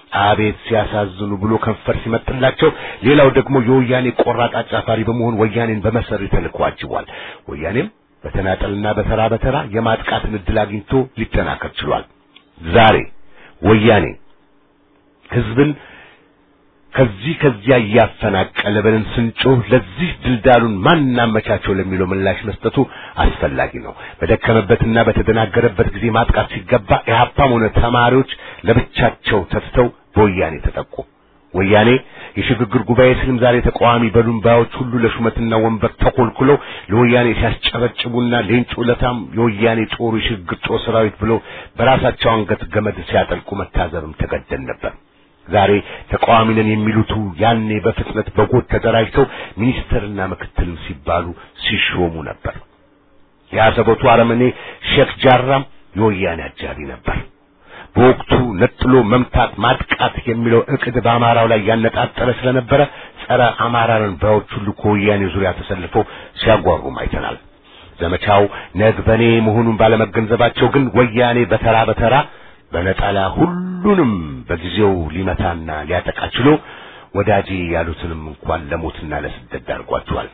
አቤት ሲያሳዝኑ ብሎ ከንፈር ሲመጥላቸው፣ ሌላው ደግሞ የወያኔ ቆራጥ አጫፋሪ በመሆን ወያኔን በመሰሪ ተልዕኮ አጅቧል። ወያኔም በተናጠልና በተራ በተራ የማጥቃትን ዕድል አግኝቶ ሊጠናከር ችሏል። ዛሬ ወያኔ ህዝብን ከዚህ ከዚያ እያፈናቀለ ብለን ስንጮህ ለዚህ ድልዳሉን ማን አመቻቸው ለሚለው ምላሽ መስጠቱ አስፈላጊ ነው። በደከመበትና በተደናገረበት ጊዜ ማጥቃት ሲገባ ኢህአፓም ሆነ ተማሪዎች ለብቻቸው ተትተው በወያኔ ተጠቁ። ወያኔ የሽግግር ጉባኤ ስልም ዛሬ ተቃዋሚ በሉምባዮች ሁሉ ለሹመትና ወንበር ተኮልኩለው ለወያኔ ሲያስጨበጭቡና ሌንጮ ለታም የወያኔ ጦሩ የሽግግር ጦር ሰራዊት ብለው በራሳቸው አንገት ገመድ ሲያጠልቁ መታዘብም ተገደን ነበር። ዛሬ ተቃዋሚ ነን የሚሉቱ ያኔ በፍጥነት በጎጥ ተደራጅተው ሚኒስትርና ምክትልም ሲባሉ ሲሾሙ ነበር። የአሰቦቱ አረመኔ ሼክ ጃራም የወያኔ አጃቢ ነበር። በወቅቱ ነጥሎ መምታት ማጥቃት የሚለው እቅድ በአማራው ላይ ያነጣጠረ ስለነበረ ጸረ አማራን ባዮች ሁሉ ከወያኔ ዙሪያ ተሰልፈው ሲያጓሩም አይተናል። ዘመቻው ነግበኔ መሆኑን ባለመገንዘባቸው ግን ወያኔ በተራ በተራ በነጠላ ሁሉንም በጊዜው ሊመታና ሊያጠቃ ችሎ ወዳጄ ያሉትንም እንኳን ለሞትና ለስደት ዳርጓቸዋል።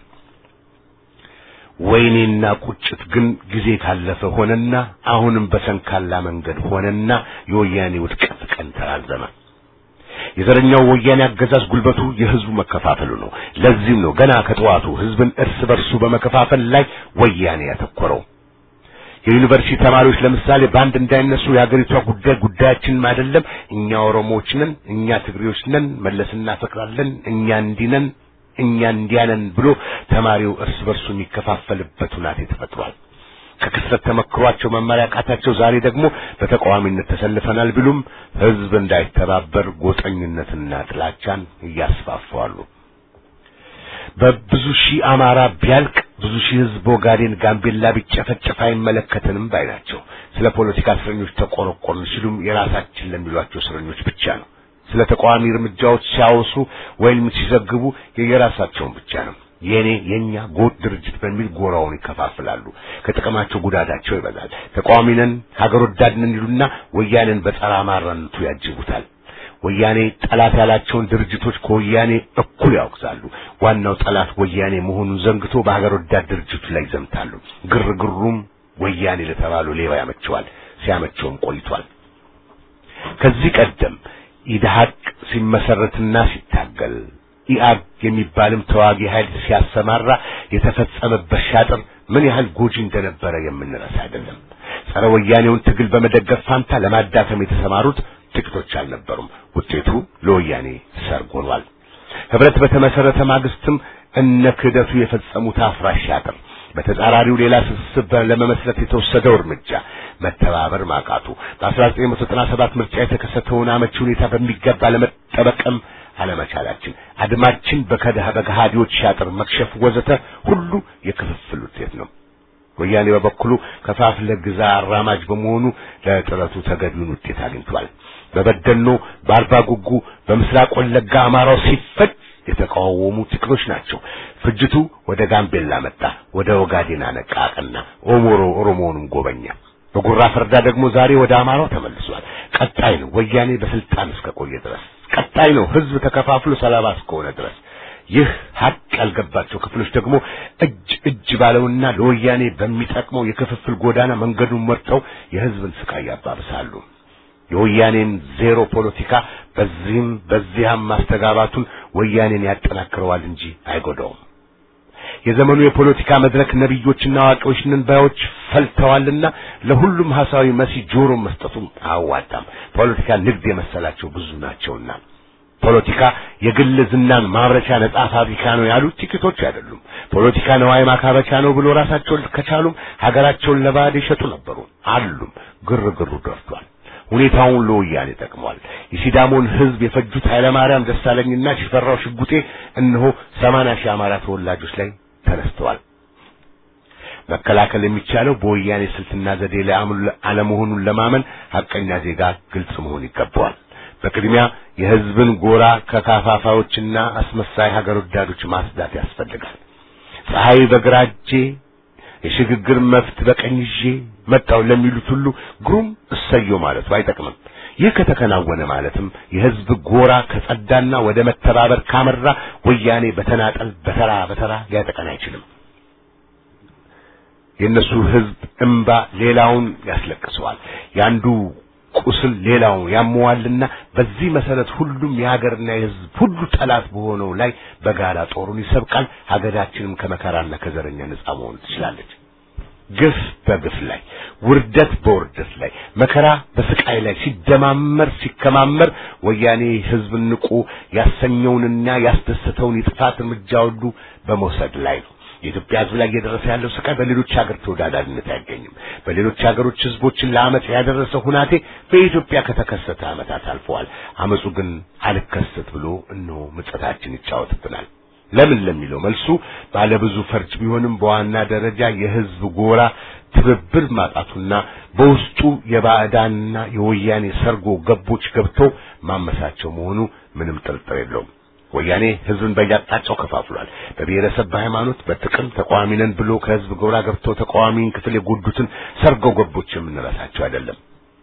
ወይኔና ቁጭት ግን ጊዜ ካለፈ ሆነና አሁንም በሰንካላ መንገድ ሆነና የወያኔ ውድቀት ቀን ተራዘመ። የዘረኛው ወያኔ አገዛዝ ጉልበቱ የህዝቡ መከፋፈሉ ነው። ለዚህም ነው ገና ከጠዋቱ ህዝብን እርስ በርሱ በመከፋፈል ላይ ወያኔ ያተኮረው። የዩኒቨርሲቲ ተማሪዎች ለምሳሌ በአንድ እንዳይነሱ የሀገሪቷ ጉዳይ ጉዳያችንም አይደለም፣ እኛ ኦሮሞዎች ነን፣ እኛ ትግሬዎች ነን፣ መለስ እናፈቅራለን፣ እኛ እንዲህ ነን፣ እኛ እንዲያ ነን ብሎ ተማሪው እርስ በርሱ የሚከፋፈልበት ሁናቴ ተፈጥሯል። ከክስረት ተመክሯቸው መማሪያ ቃታቸው ዛሬ ደግሞ በተቃዋሚነት ተሰልፈናል ቢሉም ህዝብ እንዳይተባበር ጎጠኝነትና ጥላቻን እያስፋፋሉ። በብዙ ሺህ አማራ ቢያልቅ ብዙ ሺህ ህዝብ ኦጋዴን፣ ጋምቤላ ቢጨፈጨፍ አይመለከተንም ባይ ናቸው። ስለ ፖለቲካ እስረኞች ተቆረቆርን ሲሉም የራሳችን ለሚሏቸው እስረኞች ብቻ ነው። ስለ ተቃዋሚ እርምጃዎች ሲያወሱ ወይም ሲዘግቡ የየራሳቸውን ብቻ ነው። የኔ የኛ ጎጥ ድርጅት በሚል ጎራውን ይከፋፍላሉ። ከጥቅማቸው ጉዳታቸው ይበዛል። ተቃዋሚ ነን ሀገር ወዳድ ነን ይሉና ወያኔን በጸረ አማራነቱ ያጅቡታል። ወያኔ ጠላት ያላቸውን ድርጅቶች ከወያኔ እኩል ያወግዛሉ። ዋናው ጠላት ወያኔ መሆኑን ዘንግቶ በሀገር ወዳድ ድርጅቱ ላይ ይዘምታሉ። ግርግሩም ወያኔ ለተባሉ ሌባ ያመቸዋል፣ ሲያመቸውም ቆይቷል። ከዚህ ቀደም ኢድሃቅ ሲመሰረትና ሲታገል ኢአግ የሚባልም ተዋጊ ኃይል ሲያሰማራ የተፈጸመበት ሻጥር ምን ያህል ጎጂ እንደነበረ የምንረሳ አይደለም። ጸረ ወያኔውን ትግል በመደገፍ ፋንታ ለማዳከም የተሰማሩት ጥቂቶች አልነበሩም። ውጤቱ ለወያኔ ሰርግ ሆኗል። ህብረት በተመሰረተ ማግስትም እነ ክህደቱ የፈጸሙት አፍራሽ ሻጥር፣ በተጻራሪው ሌላ ስብስብ ለመመስረት የተወሰደው እርምጃ መተባበር ማቃቱ፣ በ1997 ምርጫ የተከሰተውን አመቺ ሁኔታ በሚገባ ለመጠበቅም አለመቻላችን፣ አድማችን በከዳህ በገሃዲዎች ሻጥር መክሸፍ ወዘተ ሁሉ የክፍፍል ውጤት ነው። ወያኔ በበኩሉ ከፋፍለ ግዛ አራማጅ በመሆኑ ለጥረቱ ተገቢውን ውጤት አግኝቷል። በበደኖ በአርባ ጉጉ በምስራቅ ወለጋ አማራው ሲፈጅ የተቃወሙ ጥቂቶች ናቸው። ፍጅቱ ወደ ጋምቤላ መጣ፣ ወደ ኦጋዴን አነቃቀና ኦሞሮ ኦሮሞውንም ጎበኛ። በጉራ ፈርዳ ደግሞ ዛሬ ወደ አማራው ተመልሷል። ቀጣይ ነው ወያኔ በስልጣን እስከቆየ ድረስ ቀጣይ ነው ህዝብ ተከፋፍሎ ሰላባ እስከሆነ ድረስ። ይህ ሀቅ ያልገባቸው ክፍሎች ደግሞ እጅ እጅ ባለውና ለወያኔ በሚጠቅመው የክፍፍል ጎዳና መንገዱን መርጠው የህዝብን ስቃይ ያባብሳሉ። የወያኔን ዜሮ ፖለቲካ በዚህም በዚያም ማስተጋባቱን ወያኔን ያጠናክረዋል እንጂ አይጎዳውም። የዘመኑ የፖለቲካ መድረክ ነቢዮችና አዋቂዎች ነን ባዮች ፈልተዋልና ለሁሉም ሐሳዊ መሲ ጆሮ መስጠቱም አያዋጣም። ፖለቲካ ንግድ የመሰላቸው ብዙ ናቸውና ፖለቲካ የግል ዝናን ማምረቻ ነጻ ፋብሪካ ነው ያሉት ጥቂቶች አይደሉም። ፖለቲካ ነዋይ ማካበቻ ነው ብሎ ራሳቸውን ከቻሉም ሀገራቸውን ለባዕድ ይሸጡ ነበሩ አሉም። ግርግሩ ደርቷል። ሁኔታውን ለወያኔ ጠቅሟል። የሲዳሞን ህዝብ የፈጁት ኃይለማርያም ደሳለኝና ሽፈራው ሽጉጤ እነሆ ሰማንያ ሺህ አማራ ተወላጆች ላይ ተነስተዋል። መከላከል የሚቻለው በወያኔ ስልትና ዘዴ ላይ አለመሆኑን ለማመን ሐቀኛ ዜጋ ግልጽ መሆን ይገባዋል። በቅድሚያ የህዝብን ጎራ ከካፋፋዎችና አስመሳይ ሀገር ወዳዶች ማስዳት ያስፈልጋል። ፀሐይ በግራ እጄ የሽግግር መፍት በቀኝ ይዤ መጣው ለሚሉት ሁሉ ግሩም እሰየው ማለቱ አይጠቅምም። ይህ ከተከናወነ ማለትም የህዝብ ጎራ ከጸዳና ወደ መተባበር ካመራ ወያኔ በተናጠል በተራ በተራ ሊያጠቀን አይችልም። የእነሱ ህዝብ እምባ ሌላውን ያስለቅሰዋል። ያንዱ ቁስል ሌላውን ያመዋልና በዚህ መሰረት ሁሉም የሀገርና የህዝብ ሁሉ ጠላት በሆነው ላይ በጋራ ጦሩን ይሰብቃል። ሀገራችንም ከመከራና ከዘረኛ ነጻ መሆን ትችላለች። ግፍ በግፍ ላይ፣ ውርደት በውርደት ላይ፣ መከራ በስቃይ ላይ ሲደማመር ሲከማመር ወያኔ ህዝብን ንቁ ያሰኘውንና ያስደሰተውን የጥፋት እርምጃ ሁሉ በመውሰድ ላይ ነው። የኢትዮጵያ ህዝብ ላይ እየደረሰ ያለው ስቃይ በሌሎች ሀገር ተወዳዳሪነት አይገኝም። በሌሎች ሀገሮች ህዝቦችን ለአመፅ ያደረሰው ሁናቴ በኢትዮጵያ ከተከሰተ አመታት አልፈዋል። አመፁ ግን አልከሰት ብሎ እነሆ ምጸታችን ይጫወትብናል። ለምን ለሚለው መልሱ ባለብዙ ፈርጅ ቢሆንም በዋና ደረጃ የህዝብ ጎራ ትብብር ማጣቱና በውስጡ የባዕዳንና የወያኔ ሰርጎ ገቦች ገብተው ማመሳቸው መሆኑ ምንም ጥርጥር የለውም። ወያኔ ህዝብን በየአቅጣጫው ከፋፍሏል። በብሔረሰብ፣ በሃይማኖት፣ በጥቅም ተቃዋሚ ነን ብሎ ከህዝብ ጎራ ገብተው ተቃዋሚን ክፍል የጎዱትን ሰርጎ ገቦች የምንረሳቸው አይደለም።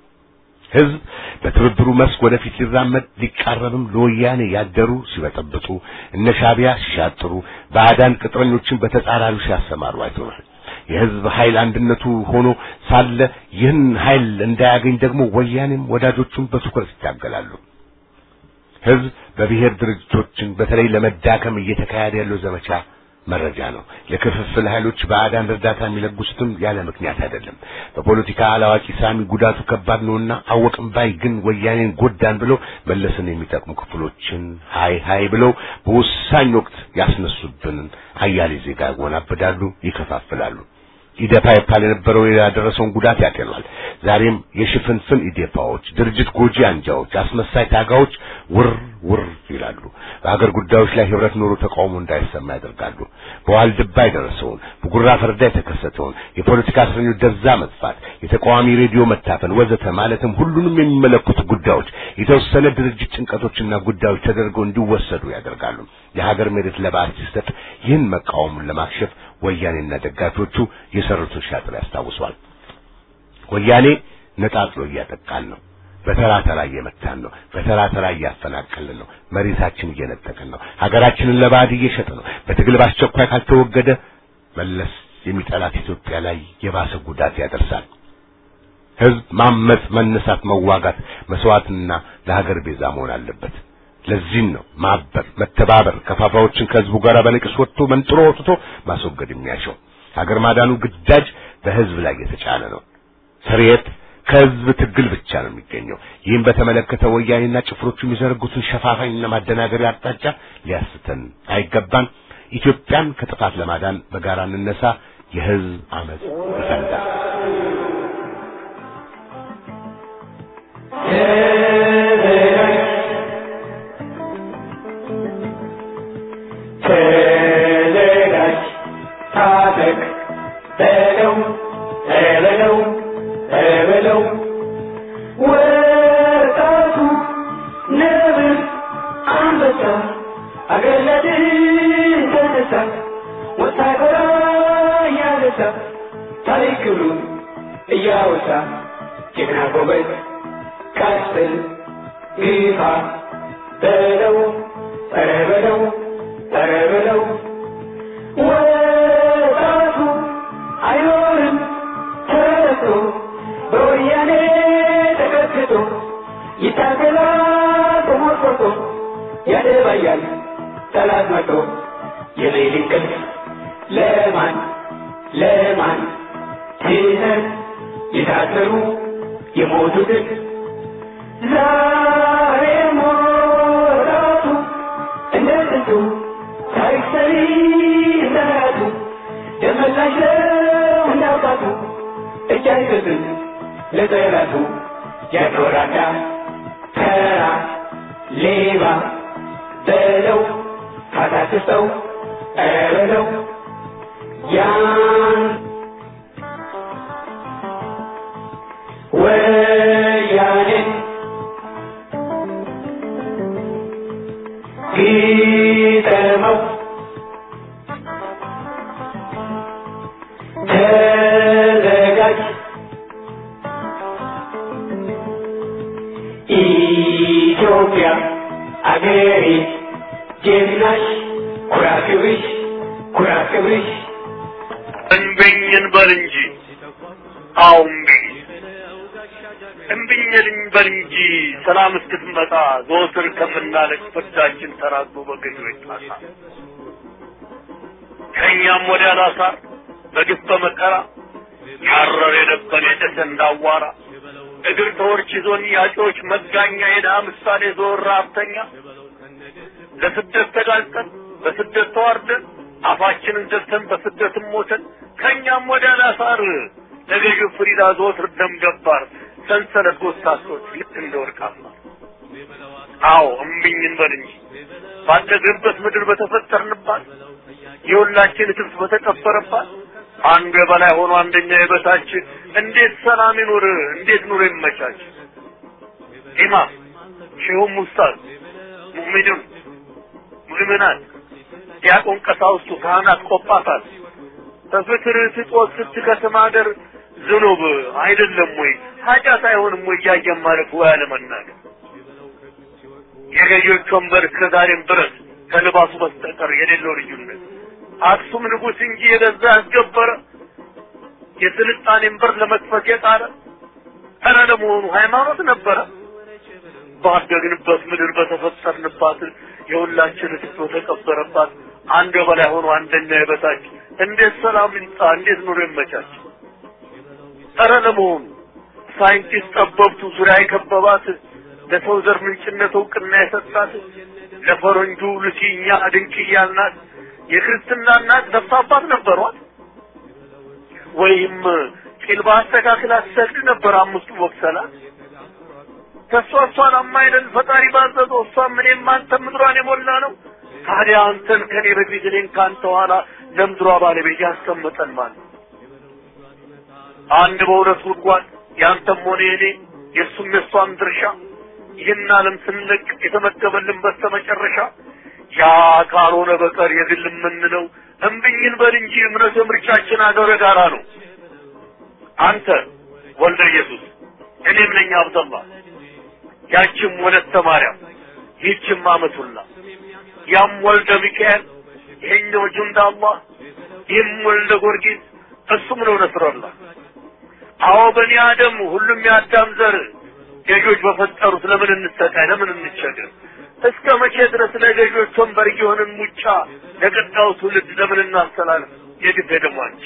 ህዝብ በትብብሩ መስክ ወደፊት ሊራመድ ሊቃረብም ለወያኔ ያደሩ ሲበጠብጡ እነ ሻዕቢያ ሲሻጥሩ ባዕዳን ቅጥረኞችን በተጻራሪው ሲያሰማሩ አይተናል። የህዝብ ኃይል አንድነቱ ሆኖ ሳለ ይህን ኃይል እንዳያገኝ ደግሞ ወያኔም ወዳጆቹም በትኩረት ይታገላሉ። ህዝብ በብሔር ድርጅቶችን በተለይ ለመዳከም እየተካሄደ ያለው ዘመቻ መረጃ ነው። ለክፍፍል ኃይሎች ባዕዳን እርዳታ የሚለግሱትም ያለ ምክንያት አይደለም። በፖለቲካ አላዋቂ ሳሚ ጉዳቱ ከባድ ነውና አወቅም ባይ ግን ወያኔን ጎዳን ብለው መለስን የሚጠቅሙ ክፍሎችን ሀይ ሀይ ብለው በወሳኝ ወቅት ያስነሱብንን አያሌ ዜጋ ያወናብዳሉ፣ ይከፋፍላሉ። ኢዴፓ ይባል የነበረው ያደረሰውን ጉዳት ያጤኗል። ዛሬም የሽፍንፍን ኢዴፓዎች፣ ድርጅት ጎጂ አንጃዎች፣ አስመሳይ ታጋዎች ውር ውር ይላሉ። በሀገር ጉዳዮች ላይ ህብረት ኖሮ ተቃውሞ እንዳይሰማ ያደርጋሉ። በዋልድባ የደረሰውን በጉራ ፈርዳ የተከሰተውን የፖለቲካ እስረኞች ደብዛ መጥፋት፣ የተቃዋሚ ሬዲዮ መታፈን ወዘተ ማለትም ሁሉንም የሚመለከቱ ጉዳዮች የተወሰነ ድርጅት ጭንቀቶችና ጉዳዮች ተደርገው እንዲወሰዱ ያደርጋሉ። የሀገር መሬት ለባዕድ ሲሰጥ ይህን መቃወሙን ለማክሸፍ ወያኔና ደጋፊዎቹ የሰሩትን ሻጥር ያስታውሷል። ወያኔ ነጣጥሎ እያጠቃን ነው። በተራ ተራ እየመታን ነው። በተራ ተራ እያፈናቀልን ነው። መሬታችን እየነጠቅን ነው። ሀገራችንን ለባዕድ እየሸጠ ነው። በትግል በአስቸኳይ ካልተወገደ መለስ የሚጠላት ኢትዮጵያ ላይ የባሰ ጉዳት ያደርሳል። ህዝብ ማመጽ፣ መነሳት፣ መዋጋት፣ መስዋዕትና ለሀገር ቤዛ መሆን አለበት። ለዚህም ነው ማበር፣ መተባበር ከፋፋዎችን ከህዝቡ ጋር በነቂስ ወጥቶ መንጥሮ ወጥቶ ማስወገድ የሚያሻው። ሀገር ማዳኑ ግዳጅ በህዝብ ላይ የተጫነ ነው። ስርየት ከህዝብ ትግል ብቻ ነው የሚገኘው። ይህም በተመለከተ ወያኔና ጭፍሮቹ የሚዘረጉትን ሸፋፋኝና ማደናገሪያ አቅጣጫ ሊያስተን አይገባም። ኢትዮጵያን ከጥፋት ለማዳን በጋራ እንነሳ። የህዝብ አመጽ ይፈንዳ። ተዘጋጅ፣ ታጠቅ፣ በለው በለው በለው ወጣቱ ነብር አንበሳ አገር ለድል ተነሳ ወታደራ እያነሳ ታሪክ ክብሩን እያወሳ ጀግና ጎበዝ ቀስል ግፋ በለው ኧረ በለው ኧረ በለው ወጣቱ አይኖርም ተረቶ በወያኔ ተቀጥቅጦ ይታገላል ተሞርቆቶ ያደባያል ጠላት መቶ የሌሊት እንቅልፍ ለማን ለማን ትተን የታሰሩ የሞቱትን ዛሬ ሞራቱ እንደ ጥንቱ ታሪክ ሰሪ እንደራቱ ደመላሽ ነው እንዳውጣቱ እጅ አይሰጥም ለጠላቱ ያኖራዳ ተራ ሌባ በለው ካታክሰው ኧረ በለው ያን ወያኔን ግጠመው ተዘጋጅ ኢትዮጵያ አገሬ ጀግናሽ ኩራት ክብርሽ ኩራት ክብርሽ እምቢኝን በል እንጂ አዎ እምቢኝ እምቢኝን በል እንጂ ሰላም እስክትመጣ ዘወትር ከምናለቅ ፍርዳችን ተራግቦ በገዢዎች ጣሳ ከእኛም ወዲያ ላሳር በግፍ በመከራ ያረር የደበን የጨሰ እንዳዋራ እግር ተወርች ይዞን ያጮች መጋኛ የድሃ ምሳሌ ዞር ረሀብተኛ ለስደት ተጋልጠን በስደት ተዋርደን አፋችንን ዘግተን በስደትም ሞተን ከእኛም ወደ ላሳር ለገዢው ፍሪዳ ዘወትር ደም ገባር ሰንሰለት ጎሳሶች ልክ እንደ ወርቃማ አዎ እምቢኝ እንበል እንጂ ባደግንበት ምድር በተፈጠርንባት የሁላችን ትብስ በተቀበረባት አንዱ የበላይ ሆኖ አንደኛ የበታች እንዴት ሰላም ይኑር? እንዴት ኑሮ ይመቻች? ኢማም ሼሁም ኡስታዝ ሙእሚኑን ሙእሚናት ዲያቆን ቀሳውስቱ ካህናት ቆጳሳት በፍትር ስጦት ስትከስም ሀገር ዝኑብ አይደለም ወይ ኃጢአት አይሆንም ወይ እያየን ማለፍ ወይ አለመናገር የገዢዎች ወንበር እስከዛሬም ድረስ ከልባሱ በስተቀር የሌለው ልዩነት አክሱም ንጉሥ እንጂ የገዛ ያስገበረ የስልጣኔን በር ለመክፈት የጣረ ኧረ ለመሆኑ ሃይማኖት ነበረ? ባደግንበት ምድር በተፈጠርንባት የሁላችን ስቶ ተቀበረባት አንድ በላይ ሆኖ አንደኛ የበታች እንዴት ሰላም ይምጣ? እንዴት ኑሮ ይመቻች? ኧረ ለመሆኑ ሳይንቲስት ጠበብቱ ዙሪያ የከበባት ለሰው ዘር ምንጭነት እውቅና የሰጣት ለፈረንጁ ሉሲ እኛ ድንቅ እያልናት የክርስትና እናት ነፍስ አባት ነበሯት ወይም ቂል በአስተካክል አትሰግድ ነበር አምስቱ ወቅሰላት ከእሷ እሷን አማይለን ፈጣሪ ባዘዘው እሷም እኔም አንተ ምድሯን የሞላ ነው ታዲያ አንተን ከኔ በፊት እኔን ከአንተ ኋላ ለምድሯ ባለቤት ያስቀመጠን ማለት አንድ በሁለት ጉድጓድ ያንተም ሆነ የኔ የእሱም የእሷም ድርሻ ይህን ዓለም ስንለቅ የተመደበልን በስተመጨረሻ ያ ካልሆነ በቀር የግል የምንለው እምብኝን በል እንጂ እምነት የምርጫችን አገረ ጋራ ነው። አንተ ወልደ ኢየሱስ እኔም ነኝ አብደላ ያችም ወለተ ማርያም ይህችም አመቱላ ያም ወልደ ሚካኤል ይሄኛው ጁንዳ አላህ ይህም ወልደ ጊዮርጊስ እሱም ነው ነስረላ አዎ በኒ አደም ሁሉም የአዳም ዘር ገዦች በፈጠሩት ለምን እንሰቃይ ለምን እንቸገር እስከ መቼ ድረስ ለገዦች ወንበር እየሆንን ሙጫ ለቀጣዩ ትውልድ ለምን እናስተላልፍ የግፍ ደሟንጭ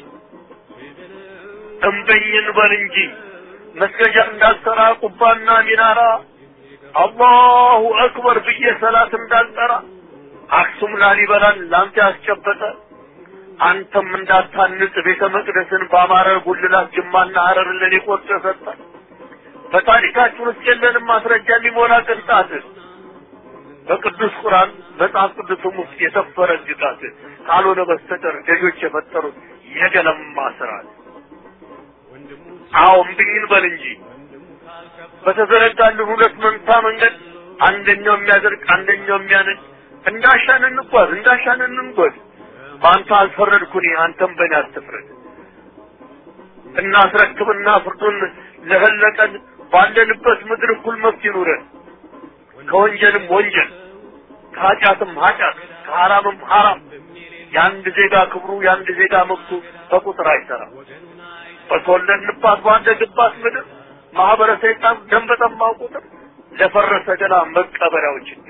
እምበኝን በል እንጂ መስገጃ እንዳልሰራ ቁባና ሚናራ አላሁ አክበር ብዬ ሰላት እንዳልጠራ አክሱም ላሊበላን ላንተ ያስጨበጠ አንተም እንዳታንጽ ቤተ መቅደስን በአማረ ጉልላት ጅማና ሀረርን ለኔ ቆርጦ ሰጠ በታሪካችን ውስጥ የለንም ማስረጃ የሚሞላ ቅንጣት በቅዱስ ቁርአን መጽሐፍ ቅዱስም ውስጥ የሰፈረ ግጣት ካልሆነ በስተቀር ገዦች የፈጠሩት የገለማ ስርዓት አዎ እምብኝን በል እንጂ በተዘረጋልን ሁለት መንታ መንገድ አንደኛው የሚያደርግ አንደኛው የሚያነድ እንዳሻን እንጓዝ እንዳሻን እንንጎድ በአንተ አልፈረድኩኝ አንተም በእኔ አትፍረድ እናስረክብና ፍርዱን ለፈለቀን ባለንበት ምድር እኩል መብት ይኑረን ከወንጀልም ወንጀል ከኃጢአትም ኃጢአት ከሐራምም ሐራም የአንድ ዜጋ ክብሩ የአንድ ዜጋ መብቱ በቁጥር አይሰራም በተወለድንባት ባደግባት ምድር ማህበረ ሰይጣን ደም በጠማው ቁጥር ለፈረሰ ገላ መቀበሪያው ችግር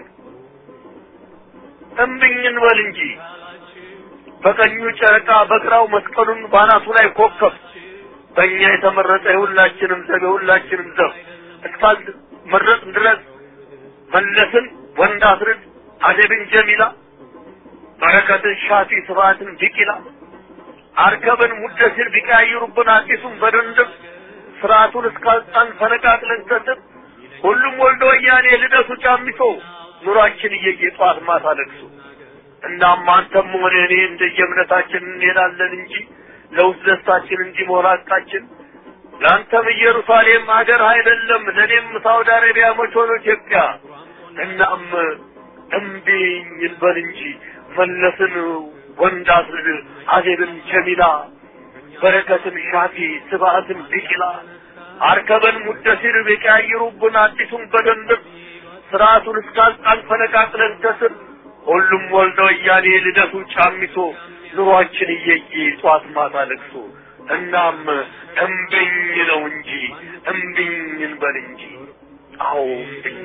እምብኝን በል እንጂ በቀኙ ጨረቃ በግራው መስቀሉን ባናቱ ላይ ኮከብ በእኛ የተመረጠ የሁላችንም ዘብ የሁላችንም ዘብ እስካል መረጥ ድረስ መለስን ወንድ አስርድ አደብን ጀሚላ በረከትን ሻፊ ስብሐትን ቢቂላ አርከብን ሙደሲር ቢቀያይሩብን አዲሱን በድንድብ ስርዓቱን እስካልጣን ፈነቃቅለን ሰጥን ሁሉም ወልዶ ወያኔ ልደቱ ጫሚሶ ኑሯችን እየየ ጠዋት ማታ ለቅሶ እናም አንተም ሆነ እኔ እንደየእምነታችን እንሄዳለን እንጂ ለውስጥ ደስታችን እንዲሞላ ቃችን ለአንተም ኢየሩሳሌም ሀገር አይደለም ለእኔም ሳውዲ አረቢያ መች ሆኖ ኢትዮጵያ እናም እምቢኝ እንበል እንጂ መለስን ወንድ አስርድ አዜብን ጀሚላ በረከትን ሻፊ ስብሐትን ቢቂላ አርከበን ሙደሲር ቢቀያይሩብን አዲሱን በደንብ ስርዓቱን እስካልጣን ፈነቃቅለን ከስር ሁሉም ወልደ ወያኔ ልደቱ ጫሚሶ ኑሯችን እየየ ጧት ማታ ለቅሶ እናም እምብኝ ነው እንጂ እምብኝ እንበል እንጂ አዎ እምብኝ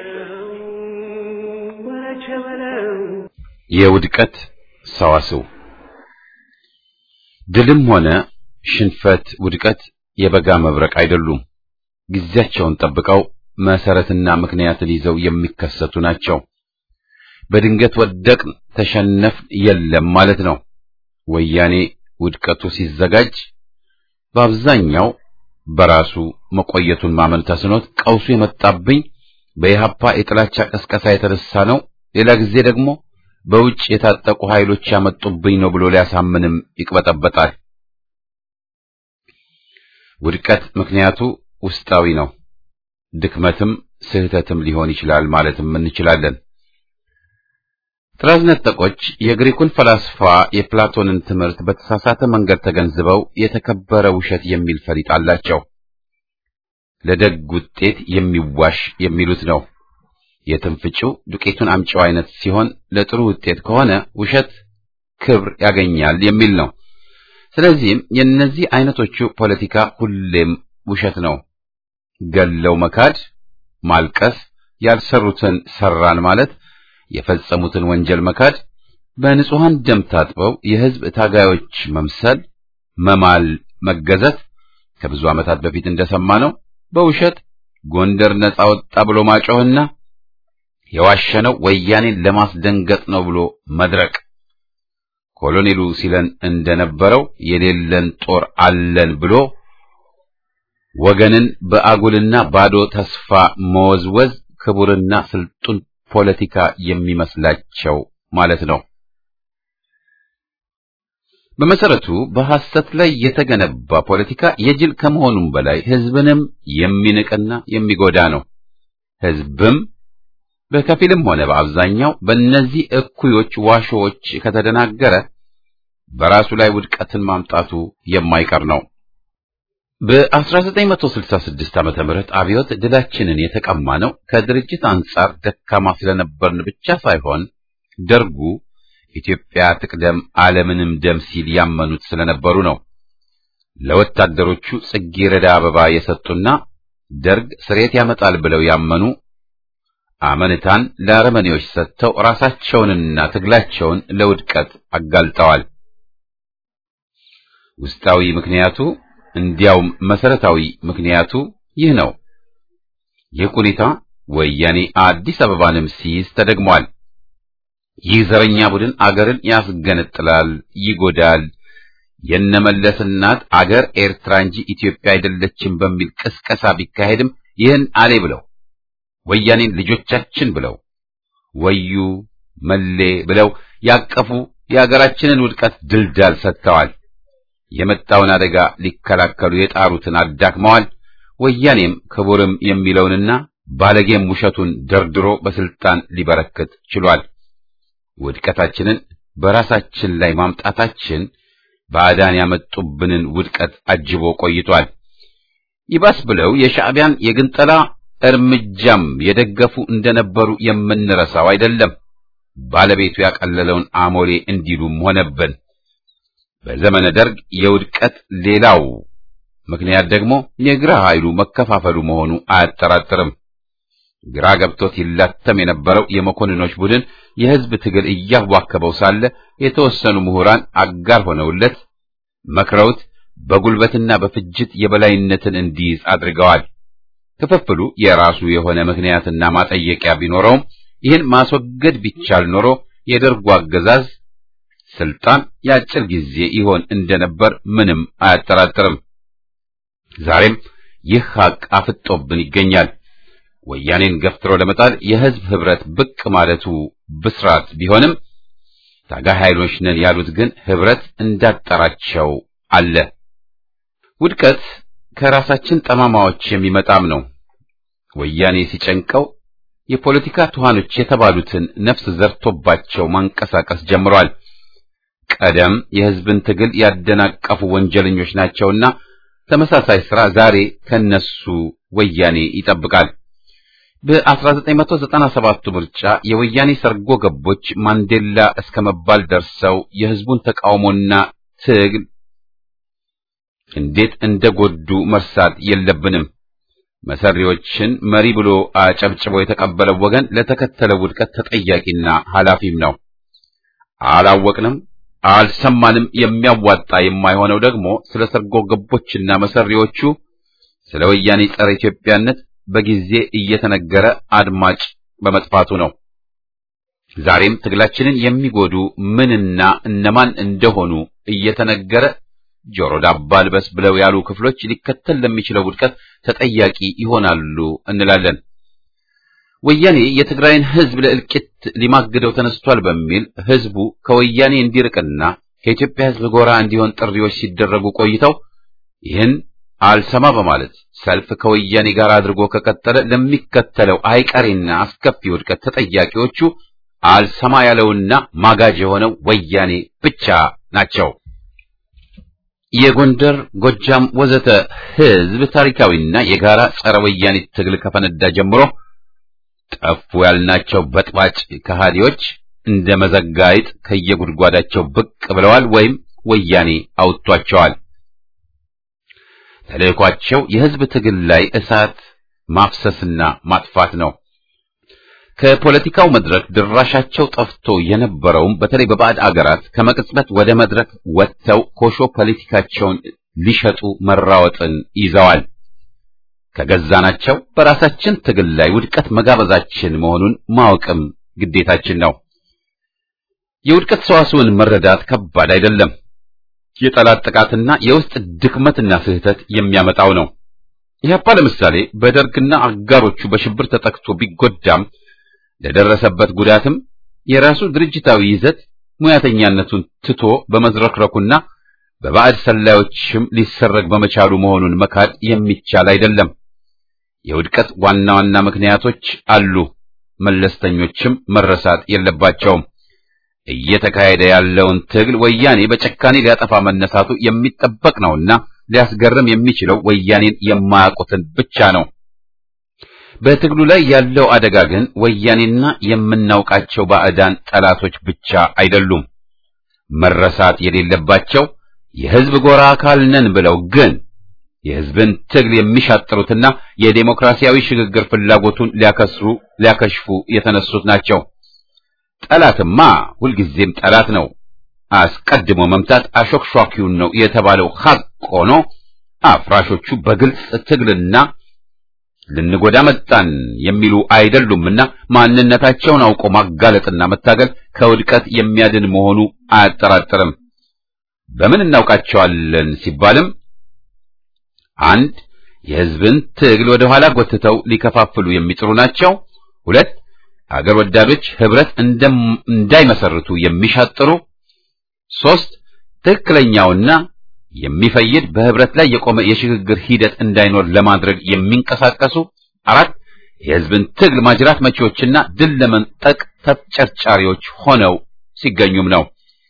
የውድቀት ሰዋስው ድልም ሆነ ሽንፈት፣ ውድቀት የበጋ መብረቅ አይደሉም። ጊዜያቸውን ጠብቀው መሰረትና ምክንያትን ይዘው የሚከሰቱ ናቸው። በድንገት ወደቅን፣ ተሸነፍን የለም ማለት ነው። ወያኔ ውድቀቱ ሲዘጋጅ በአብዛኛው በራሱ መቆየቱን ማመን ተስኖት ቀውሱ የመጣብኝ በኢህአፓ የጥላቻ ቀስቀሳ የተነሳ ነው፣ ሌላ ጊዜ ደግሞ በውጭ የታጠቁ ኃይሎች ያመጡብኝ ነው ብሎ ሊያሳምንም ይቅበጠበጣል። ውድቀት ምክንያቱ ውስጣዊ ነው። ድክመትም ስህተትም ሊሆን ይችላል ማለትም እንችላለን። ጥራዝ ነጠቆች የግሪኩን ፈላስፋ የፕላቶንን ትምህርት በተሳሳተ መንገድ ተገንዝበው የተከበረ ውሸት የሚል ፈሊጥ አላቸው። ለደግ ውጤት የሚዋሽ የሚሉት ነው። የትንፍጭው ዱቄቱን አምጪው አይነት ሲሆን ለጥሩ ውጤት ከሆነ ውሸት ክብር ያገኛል የሚል ነው። ስለዚህም የእነዚህ አይነቶቹ ፖለቲካ ሁሌም ውሸት ነው። ገለው መካድ፣ ማልቀስ፣ ያልሰሩትን ሰራን ማለት፣ የፈጸሙትን ወንጀል መካድ፣ በንጹሐን ደም ታጥበው የሕዝብ ታጋዮች መምሰል፣ መማል፣ መገዘት ከብዙ ዓመታት በፊት እንደሰማነው በውሸት ጎንደር ነጻ ወጣ ብሎ ማጮህና የዋሸነው ወያኔን ለማስደንገጥ ነው ብሎ መድረቅ ኮሎኔሉ ሲለን እንደነበረው የሌለን ጦር አለን ብሎ ወገንን በአጉልና ባዶ ተስፋ መወዝወዝ ክቡርና ስልጡን ፖለቲካ የሚመስላቸው ማለት ነው። በመሰረቱ በሐሰት ላይ የተገነባ ፖለቲካ የጅል ከመሆኑም በላይ ሕዝብንም የሚንቅና የሚጎዳ ነው። ሕዝብም በከፊልም ሆነ በአብዛኛው በእነዚህ እኩዮች ዋሾዎች ከተደናገረ በራሱ ላይ ውድቀትን ማምጣቱ የማይቀር ነው። በ1966 ዓመተ ምህረት አብዮት ድላችንን የተቀማ ነው ከድርጅት አንጻር ደካማ ስለነበርን ብቻ ሳይሆን ደርጉ ኢትዮጵያ ትቅደም ዓለምንም ደም ሲል ያመኑት ስለነበሩ ነው። ለወታደሮቹ ጽጌረዳ አበባ የሰጡና ደርግ ስሬት ያመጣል ብለው ያመኑ አመንታን ለአረመኔዎች ሰጥተው ራሳቸውንና ትግላቸውን ለውድቀት አጋልጠዋል። ውስጣዊ ምክንያቱ እንዲያውም መሰረታዊ ምክንያቱ ይህ ነው። ይህ ሁኔታ ወያኔ አዲስ አበባንም ሲይዝ ተደግሟል። ይህ ዘረኛ ቡድን አገርን ያስገነጥላል፣ ይጎዳል፣ የነመለስ እናት አገር ኤርትራ እንጂ ኢትዮጵያ አይደለችም በሚል ቅስቀሳ ቢካሄድም ይህን አሌ ብለው ወያኔን ልጆቻችን ብለው ወዩ መሌ ብለው ያቀፉ የአገራችንን ውድቀት ድልዳል ሰጥተዋል። የመጣውን አደጋ ሊከላከሉ የጣሩትን አዳክመዋል። ወያኔም ክቡርም የሚለውንና ባለጌም ውሸቱን ደርድሮ በስልጣን ሊበረክት ችሏል። ውድቀታችንን በራሳችን ላይ ማምጣታችን ባዕዳን ያመጡብንን ውድቀት አጅቦ ቆይቷል። ይባስ ብለው የሻዕቢያን የግንጠላ እርምጃም የደገፉ እንደነበሩ የምንረሳው አይደለም። ባለቤቱ ያቀለለውን አሞሌ እንዲሉም ሆነብን። በዘመነ ደርግ የውድቀት ሌላው ምክንያት ደግሞ የግራ ኃይሉ መከፋፈሉ መሆኑ አያጠራጥርም። ግራ ገብቶት ይላተም የነበረው የመኮንኖች ቡድን የሕዝብ ትግል እያዋከበው ሳለ የተወሰኑ ምሁራን አጋር ሆነውለት መክረውት በጉልበትና በፍጅት የበላይነትን እንዲይዝ አድርገዋል። ክፍፍሉ የራሱ የሆነ ምክንያትና ማጠየቂያ ቢኖረውም ይህን ማስወገድ ቢቻል ኖሮ የደርጉ አገዛዝ ስልጣን የአጭር ጊዜ ይሆን እንደነበር ምንም አያጠራጥርም። ዛሬም ይህ ሐቅ አፍጦብን ይገኛል። ወያኔን ገፍትሮ ለመጣል የሕዝብ ኅብረት ብቅ ማለቱ ብስራት ቢሆንም ታጋይ ኃይሎች ነን ያሉት ግን ኅብረት እንዳጠራቸው አለ። ውድቀት ከራሳችን ጠማማዎች የሚመጣም ነው። ወያኔ ሲጨንቀው የፖለቲካ ትኋኖች የተባሉትን ነፍስ ዘርቶባቸው ማንቀሳቀስ ጀምሯል። ቀደም የሕዝብን ትግል ያደናቀፉ ወንጀለኞች ናቸውና ተመሳሳይ ሥራ ዛሬ ከነሱ ወያኔ ይጠብቃል። በ1997 ምርጫ የወያኔ ሰርጎ ገቦች ማንዴላ እስከ መባል ደርሰው የህዝቡን ተቃውሞና ትግል እንዴት እንደጎዱ መርሳት የለብንም። መሰሪዎችን መሪ ብሎ አጨብጭቦ የተቀበለው ወገን ለተከተለው ውድቀት ተጠያቂና ኃላፊም ነው። አላወቅንም፣ አልሰማንም። የሚያዋጣ የማይሆነው ደግሞ ስለ ሰርጎ ገቦችና መሰሪዎቹ ስለ ወያኔ ጸረ ኢትዮጵያነት በጊዜ እየተነገረ አድማጭ በመጥፋቱ ነው። ዛሬም ትግላችንን የሚጎዱ ምንና እነማን እንደሆኑ እየተነገረ ጆሮ ዳባ ልበስ ብለው ያሉ ክፍሎች ሊከተል ለሚችለው ውድቀት ተጠያቂ ይሆናሉ እንላለን። ወያኔ የትግራይን ህዝብ ለእልቂት ሊማግደው ተነስቷል በሚል ህዝቡ ከወያኔ እንዲርቅና ከኢትዮጵያ ህዝብ ጎራ እንዲሆን ጥሪዎች ሲደረጉ ቆይተው ይህን አልሰማ በማለት ሰልፍ ከወያኔ ጋር አድርጎ ከቀጠለ ለሚከተለው አይቀሬና አስከፊ ውድቀት ተጠያቂዎቹ አልሰማ ያለውና ማጋጅ የሆነው ወያኔ ብቻ ናቸው። የጎንደር፣ ጎጃም ወዘተ ህዝብ ታሪካዊና የጋራ ጸረ ወያኔ ትግል ከፈነዳ ጀምሮ ጠፉ ያልናቸው በጥባጭ ከሃዲዎች እንደ መዘጋይጥ ከየጉድጓዳቸው ብቅ ብለዋል ወይም ወያኔ አውጥቷቸዋል። ተልእኳቸው የህዝብ ትግል ላይ እሳት ማፍሰስና ማጥፋት ነው። ከፖለቲካው መድረክ ድራሻቸው ጠፍቶ የነበረውም በተለይ በባዕድ አገራት ከመቅጽበት ወደ መድረክ ወጥተው ኮሾ ፖለቲካቸውን ሊሸጡ መራወጥን ይዘዋል። ከገዛናቸው በራሳችን ትግል ላይ ውድቀት መጋበዛችን መሆኑን ማወቅም ግዴታችን ነው። የውድቀት ሰዋስውን መረዳት ከባድ አይደለም። የጠላት ጥቃትና የውስጥ ድክመትና ስህተት የሚያመጣው ነው። ኢህአፓ ለምሳሌ በደርግና አጋሮቹ በሽብር ተጠቅቶ ቢጎዳም ለደረሰበት ጉዳትም የራሱ ድርጅታዊ ይዘት ሙያተኛነቱን ትቶ በመዝረክረኩና በባዕድ ሰላዮችም ሊሰረግ በመቻሉ መሆኑን መካድ የሚቻል አይደለም። የውድቀት ዋና ዋና ምክንያቶች አሉ፣ መለስተኞችም መረሳት የለባቸውም። እየተካሄደ ያለውን ትግል ወያኔ በጨካኔ ሊያጠፋ መነሳቱ የሚጠበቅ ነውና ሊያስገርም የሚችለው ወያኔን የማያውቁትን ብቻ ነው። በትግሉ ላይ ያለው አደጋ ግን ወያኔና የምናውቃቸው ባዕዳን ጠላቶች ብቻ አይደሉም። መረሳት የሌለባቸው የህዝብ ጎራ አካል ነን ብለው ግን የህዝብን ትግል የሚሻጥሩትና የዴሞክራሲያዊ ሽግግር ፍላጎቱን ሊያከስሩ ሊያከሽፉ የተነሱት ናቸው። ጠላትማ ሁልጊዜም ጠላት ነው። አስቀድሞ መምታት አሾክሿኪውን ነው የተባለው ሐቅ ሆኖ አፍራሾቹ በግልጽ ትግልና ልንጎዳ መጣን የሚሉ አይደሉምና ማንነታቸውን አውቆ ማጋለጥና መታገል ከውድቀት የሚያድን መሆኑ አያጠራጥርም። በምን እናውቃቸዋለን ሲባልም አንድ የህዝብን ትግል ወደ ኋላ ጎትተው ሊከፋፍሉ የሚጥሩ ናቸው። ሁለት አገር ወዳዶች ህብረት እንዳይመሰርቱ የሚሻጥሩ፣ ሶስት ትክክለኛውና የሚፈይድ በህብረት ላይ የቆመ የሽግግር ሂደት እንዳይኖር ለማድረግ የሚንቀሳቀሱ፣ አራት የህዝብን ትግል ማጅራት መቺዎችና ድል ለመንጠቅ ተጨርጫሪዎች ሆነው ሲገኙም ነው።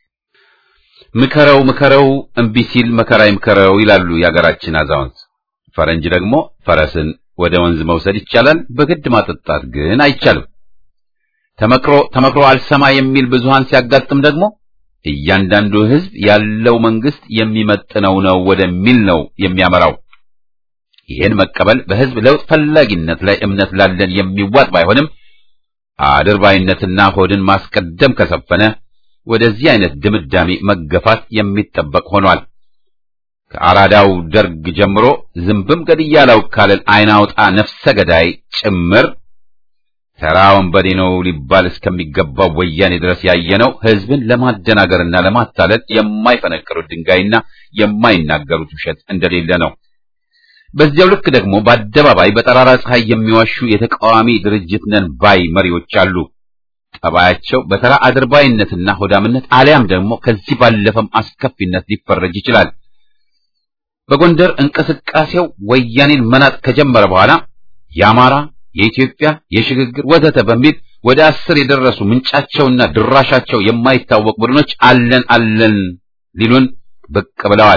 ምከረው ምከረው እምቢ ሲል መከራ ይምከረው ይላሉ የአገራችን አዛውንት። ፈረንጅ ደግሞ ፈረስን ወደ ወንዝ መውሰድ ይቻላል፣ በግድ ማጠጣት ግን አይቻልም። ተመክሮ ተመክሮ አልሰማ የሚል ብዙሃን ሲያጋጥም ደግሞ እያንዳንዱ ህዝብ ያለው መንግስት የሚመጥነው ነው ወደሚል ነው የሚያመራው። ይህን መቀበል በህዝብ ለውጥ ፈላጊነት ላይ እምነት ላለን የሚዋጥ ባይሆንም አድርባይነትና ሆድን ማስቀደም ከሰፈነ ወደዚህ አይነት ድምዳሜ መገፋት የሚጠበቅ ሆኗል። ከአራዳው ደርግ ጀምሮ ዝንብም ገድያለው ካለን አይናውጣ ነፍሰ ገዳይ ጭምር ተራ ወንበዴ ነው ሊባል እስከሚገባው ወያኔ ድረስ ያየነው ህዝብን ለማደናገርና ለማታለል የማይፈነቅሩት ድንጋይና የማይናገሩት ውሸት እንደሌለ ነው። በዚያው ልክ ደግሞ በአደባባይ በጠራራ ፀሐይ የሚዋሹ የተቃዋሚ ድርጅት ነን ባይ መሪዎች አሉ። ጠባያቸው በተራ አድርባይነትና ሆዳምነት አሊያም ደግሞ ከዚህ ባለፈም አስከፊነት ሊፈረጅ ይችላል። በጎንደር እንቅስቃሴው ወያኔን መናጥ ከጀመረ በኋላ የአማራ፣ የኢትዮጵያ፣ የሽግግር ወዘተ በሚል ወደ አስር የደረሱ ምንጫቸውና ድራሻቸው የማይታወቅ ቡድኖች አለን አለን ሊሉን ብቅ ብለዋል።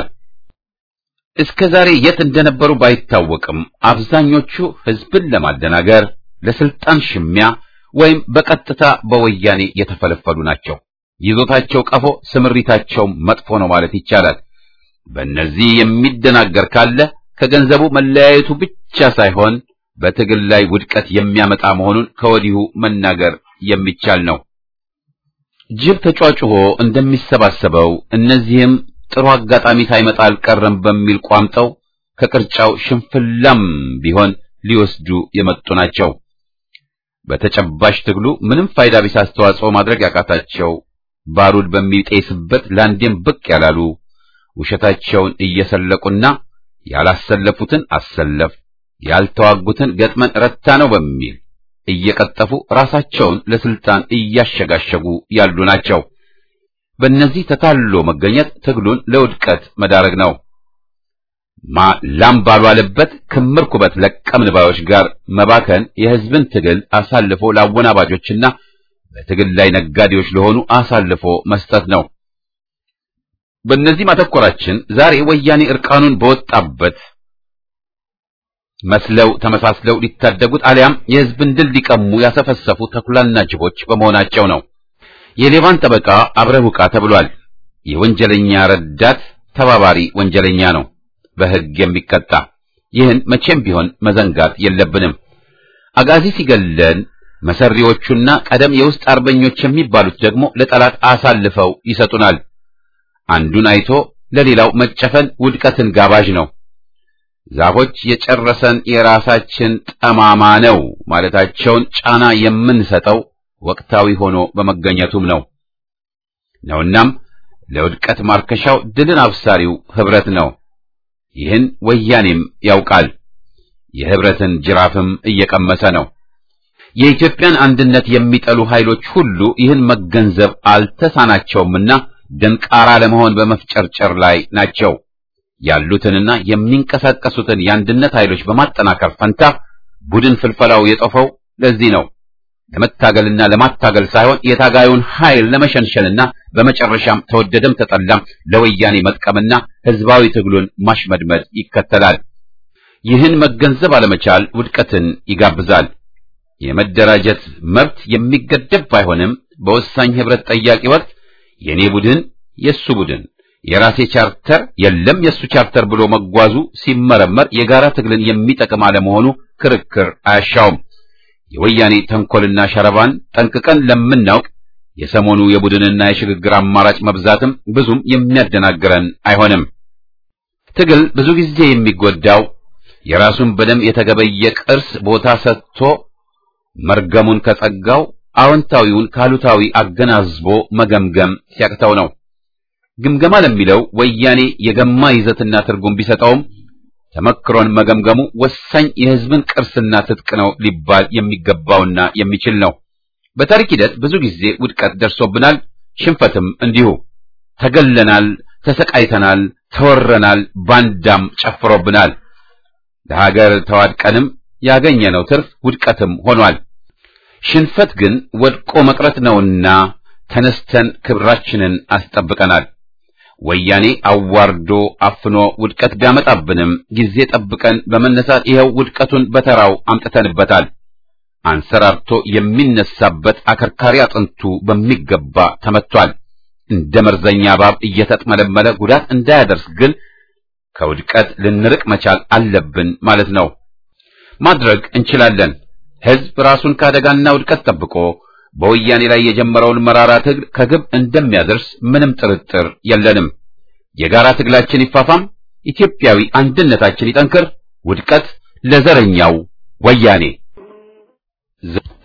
እስከ ዛሬ የት እንደነበሩ ባይታወቅም አብዛኞቹ ህዝብን ለማደናገር ለስልጣን ሽሚያ ወይም በቀጥታ በወያኔ የተፈለፈሉ ናቸው። ይዞታቸው ቀፎ፣ ስምሪታቸው መጥፎ ነው ማለት ይቻላል። በእነዚህ የሚደናገር ካለ ከገንዘቡ መለያየቱ ብቻ ሳይሆን በትግል ላይ ውድቀት የሚያመጣ መሆኑን ከወዲሁ መናገር የሚቻል ነው። ጅብ ተጫጭሆ እንደሚሰባሰበው እነዚህም ጥሩ አጋጣሚ ሳይመጣ አልቀረም በሚል ቋምጠው ከቅርጫው ሽንፍላም ቢሆን ሊወስዱ የመጡ ናቸው። በተጨባጭ ትግሉ ምንም ፋይዳ ቢስ አስተዋጽኦ ማድረግ ያቃታቸው ባሩድ በሚጤስበት ለአንዴም ብቅ ያላሉ ውሸታቸውን እየሰለቁና ያላሰለፉትን አሰለፍ ያልተዋጉትን ገጥመን ረታ ነው በሚል እየቀጠፉ ራሳቸውን ለስልጣን እያሸጋሸጉ ያሉ ናቸው። በእነዚህ ተታሎ መገኘት ትግሉን ለውድቀት መዳረግ ነው። ማ ላም ባልዋለበት ክምር ኩበት ለቀምን ባዮች ጋር መባከን የሕዝብን ትግል አሳልፎ ለአወናባጆችና በትግል ላይ ነጋዴዎች ለሆኑ አሳልፎ መስጠት ነው። በእነዚህ ማተኮራችን ዛሬ ወያኔ እርቃኑን በወጣበት መስለው ተመሳስለው ሊታደጉት አሊያም የሕዝብን ድል ሊቀሙ ያሰፈሰፉ ተኩላና ጅቦች በመሆናቸው ነው። የሌባን ጠበቃ አብረህ ውቃ ተብሏል። የወንጀለኛ ረዳት ተባባሪ ወንጀለኛ ነው በሕግ የሚቀጣ። ይህን መቼም ቢሆን መዘንጋት የለብንም። አጋዚ ሲገለን መሰሪዎቹና ቀደም የውስጥ አርበኞች የሚባሉት ደግሞ ለጠላት አሳልፈው ይሰጡናል። አንዱን አይቶ ለሌላው መጨፈን ውድቀትን ጋባዥ ነው። ዛፎች የጨረሰን የራሳችን ጠማማ ነው ማለታቸውን ጫና የምንሰጠው ወቅታዊ ሆኖ በመገኘቱም ነው ነውናም ለውድቀት ማርከሻው ድልን አብሳሪው ህብረት ነው። ይህን ወያኔም ያውቃል። የህብረትን ጅራፍም እየቀመሰ ነው። የኢትዮጵያን አንድነት የሚጠሉ ኃይሎች ሁሉ ይህን መገንዘብ አልተሳናቸውምና ደንቃራ ለመሆን በመፍጨርጨር ላይ ናቸው። ያሉትንና የሚንቀሳቀሱትን የአንድነት ኃይሎች በማጠናከር ፈንታ ቡድን ፍልፈላው የጦፈው ለዚህ ነው። ለመታገልና ለማታገል ሳይሆን የታጋዩን ኃይል ለመሸንሸንና በመጨረሻም ተወደደም ተጠላም ለወያኔ መጥቀምና ህዝባዊ ትግሉን ማሽመድመድ ይከተላል። ይህን መገንዘብ አለመቻል ውድቀትን ይጋብዛል። የመደራጀት መብት የሚገደብ ባይሆንም በወሳኝ ህብረት ጠያቂ ወቅት የኔ ቡድን፣ የሱ ቡድን፣ የራሴ ቻርተር፣ የለም የሱ ቻርተር ብሎ መጓዙ ሲመረመር የጋራ ትግልን የሚጠቅም አለመሆኑ ክርክር አያሻውም። የወያኔ ተንኮልና ሸረባን ጠንቅቀን ለምናውቅ የሰሞኑ የቡድንና የሽግግር አማራጭ መብዛትም ብዙም የሚያደናግረን አይሆንም። ትግል ብዙ ጊዜ የሚጎዳው የራሱን በደም የተገበየ ቅርስ ቦታ ሰጥቶ መርገሙን ከጸጋው አዎንታዊውን ካሉታዊ አገናዝቦ መገምገም ሲያቅተው ነው። ግምገማ ለሚለው ወያኔ የገማ ይዘትና ትርጉም ቢሰጠውም ተመክሮን መገምገሙ ወሳኝ የሕዝብን ቅርስና ትጥቅ ነው ሊባል የሚገባውና የሚችል ነው። በታሪክ ሂደት ብዙ ጊዜ ውድቀት ደርሶብናል፣ ሽንፈትም እንዲሁ። ተገለናል፣ ተሰቃይተናል፣ ተወረናል፣ ባንዳም ጨፍሮብናል። ለሀገር ተዋድቀንም ያገኘነው ትርፍ ውድቀትም ሆኗል። ሽንፈት ግን ወድቆ መቅረት ነውና ተነስተን ክብራችንን አስጠብቀናል። ወያኔ አዋርዶ አፍኖ ውድቀት ቢያመጣብንም ጊዜ ጠብቀን በመነሳት ይኸው ውድቀቱን በተራው አምጥተንበታል። አንሰራርቶ የሚነሳበት አከርካሪ አጥንቱ በሚገባ ተመቷል። እንደ መርዘኛ እባብ እየተጥመለመለ ጉዳት እንዳያደርስ ግን ከውድቀት ልንርቅ መቻል አለብን ማለት ነው። ማድረግ እንችላለን። ሕዝብ ራሱን ከአደጋና ውድቀት ጠብቆ በወያኔ ላይ የጀመረውን መራራ ትግል ከግብ እንደሚያደርስ ምንም ጥርጥር የለንም። የጋራ ትግላችን ይፋፋም፣ ኢትዮጵያዊ አንድነታችን ይጠንክር። ውድቀት ለዘረኛው ወያኔ።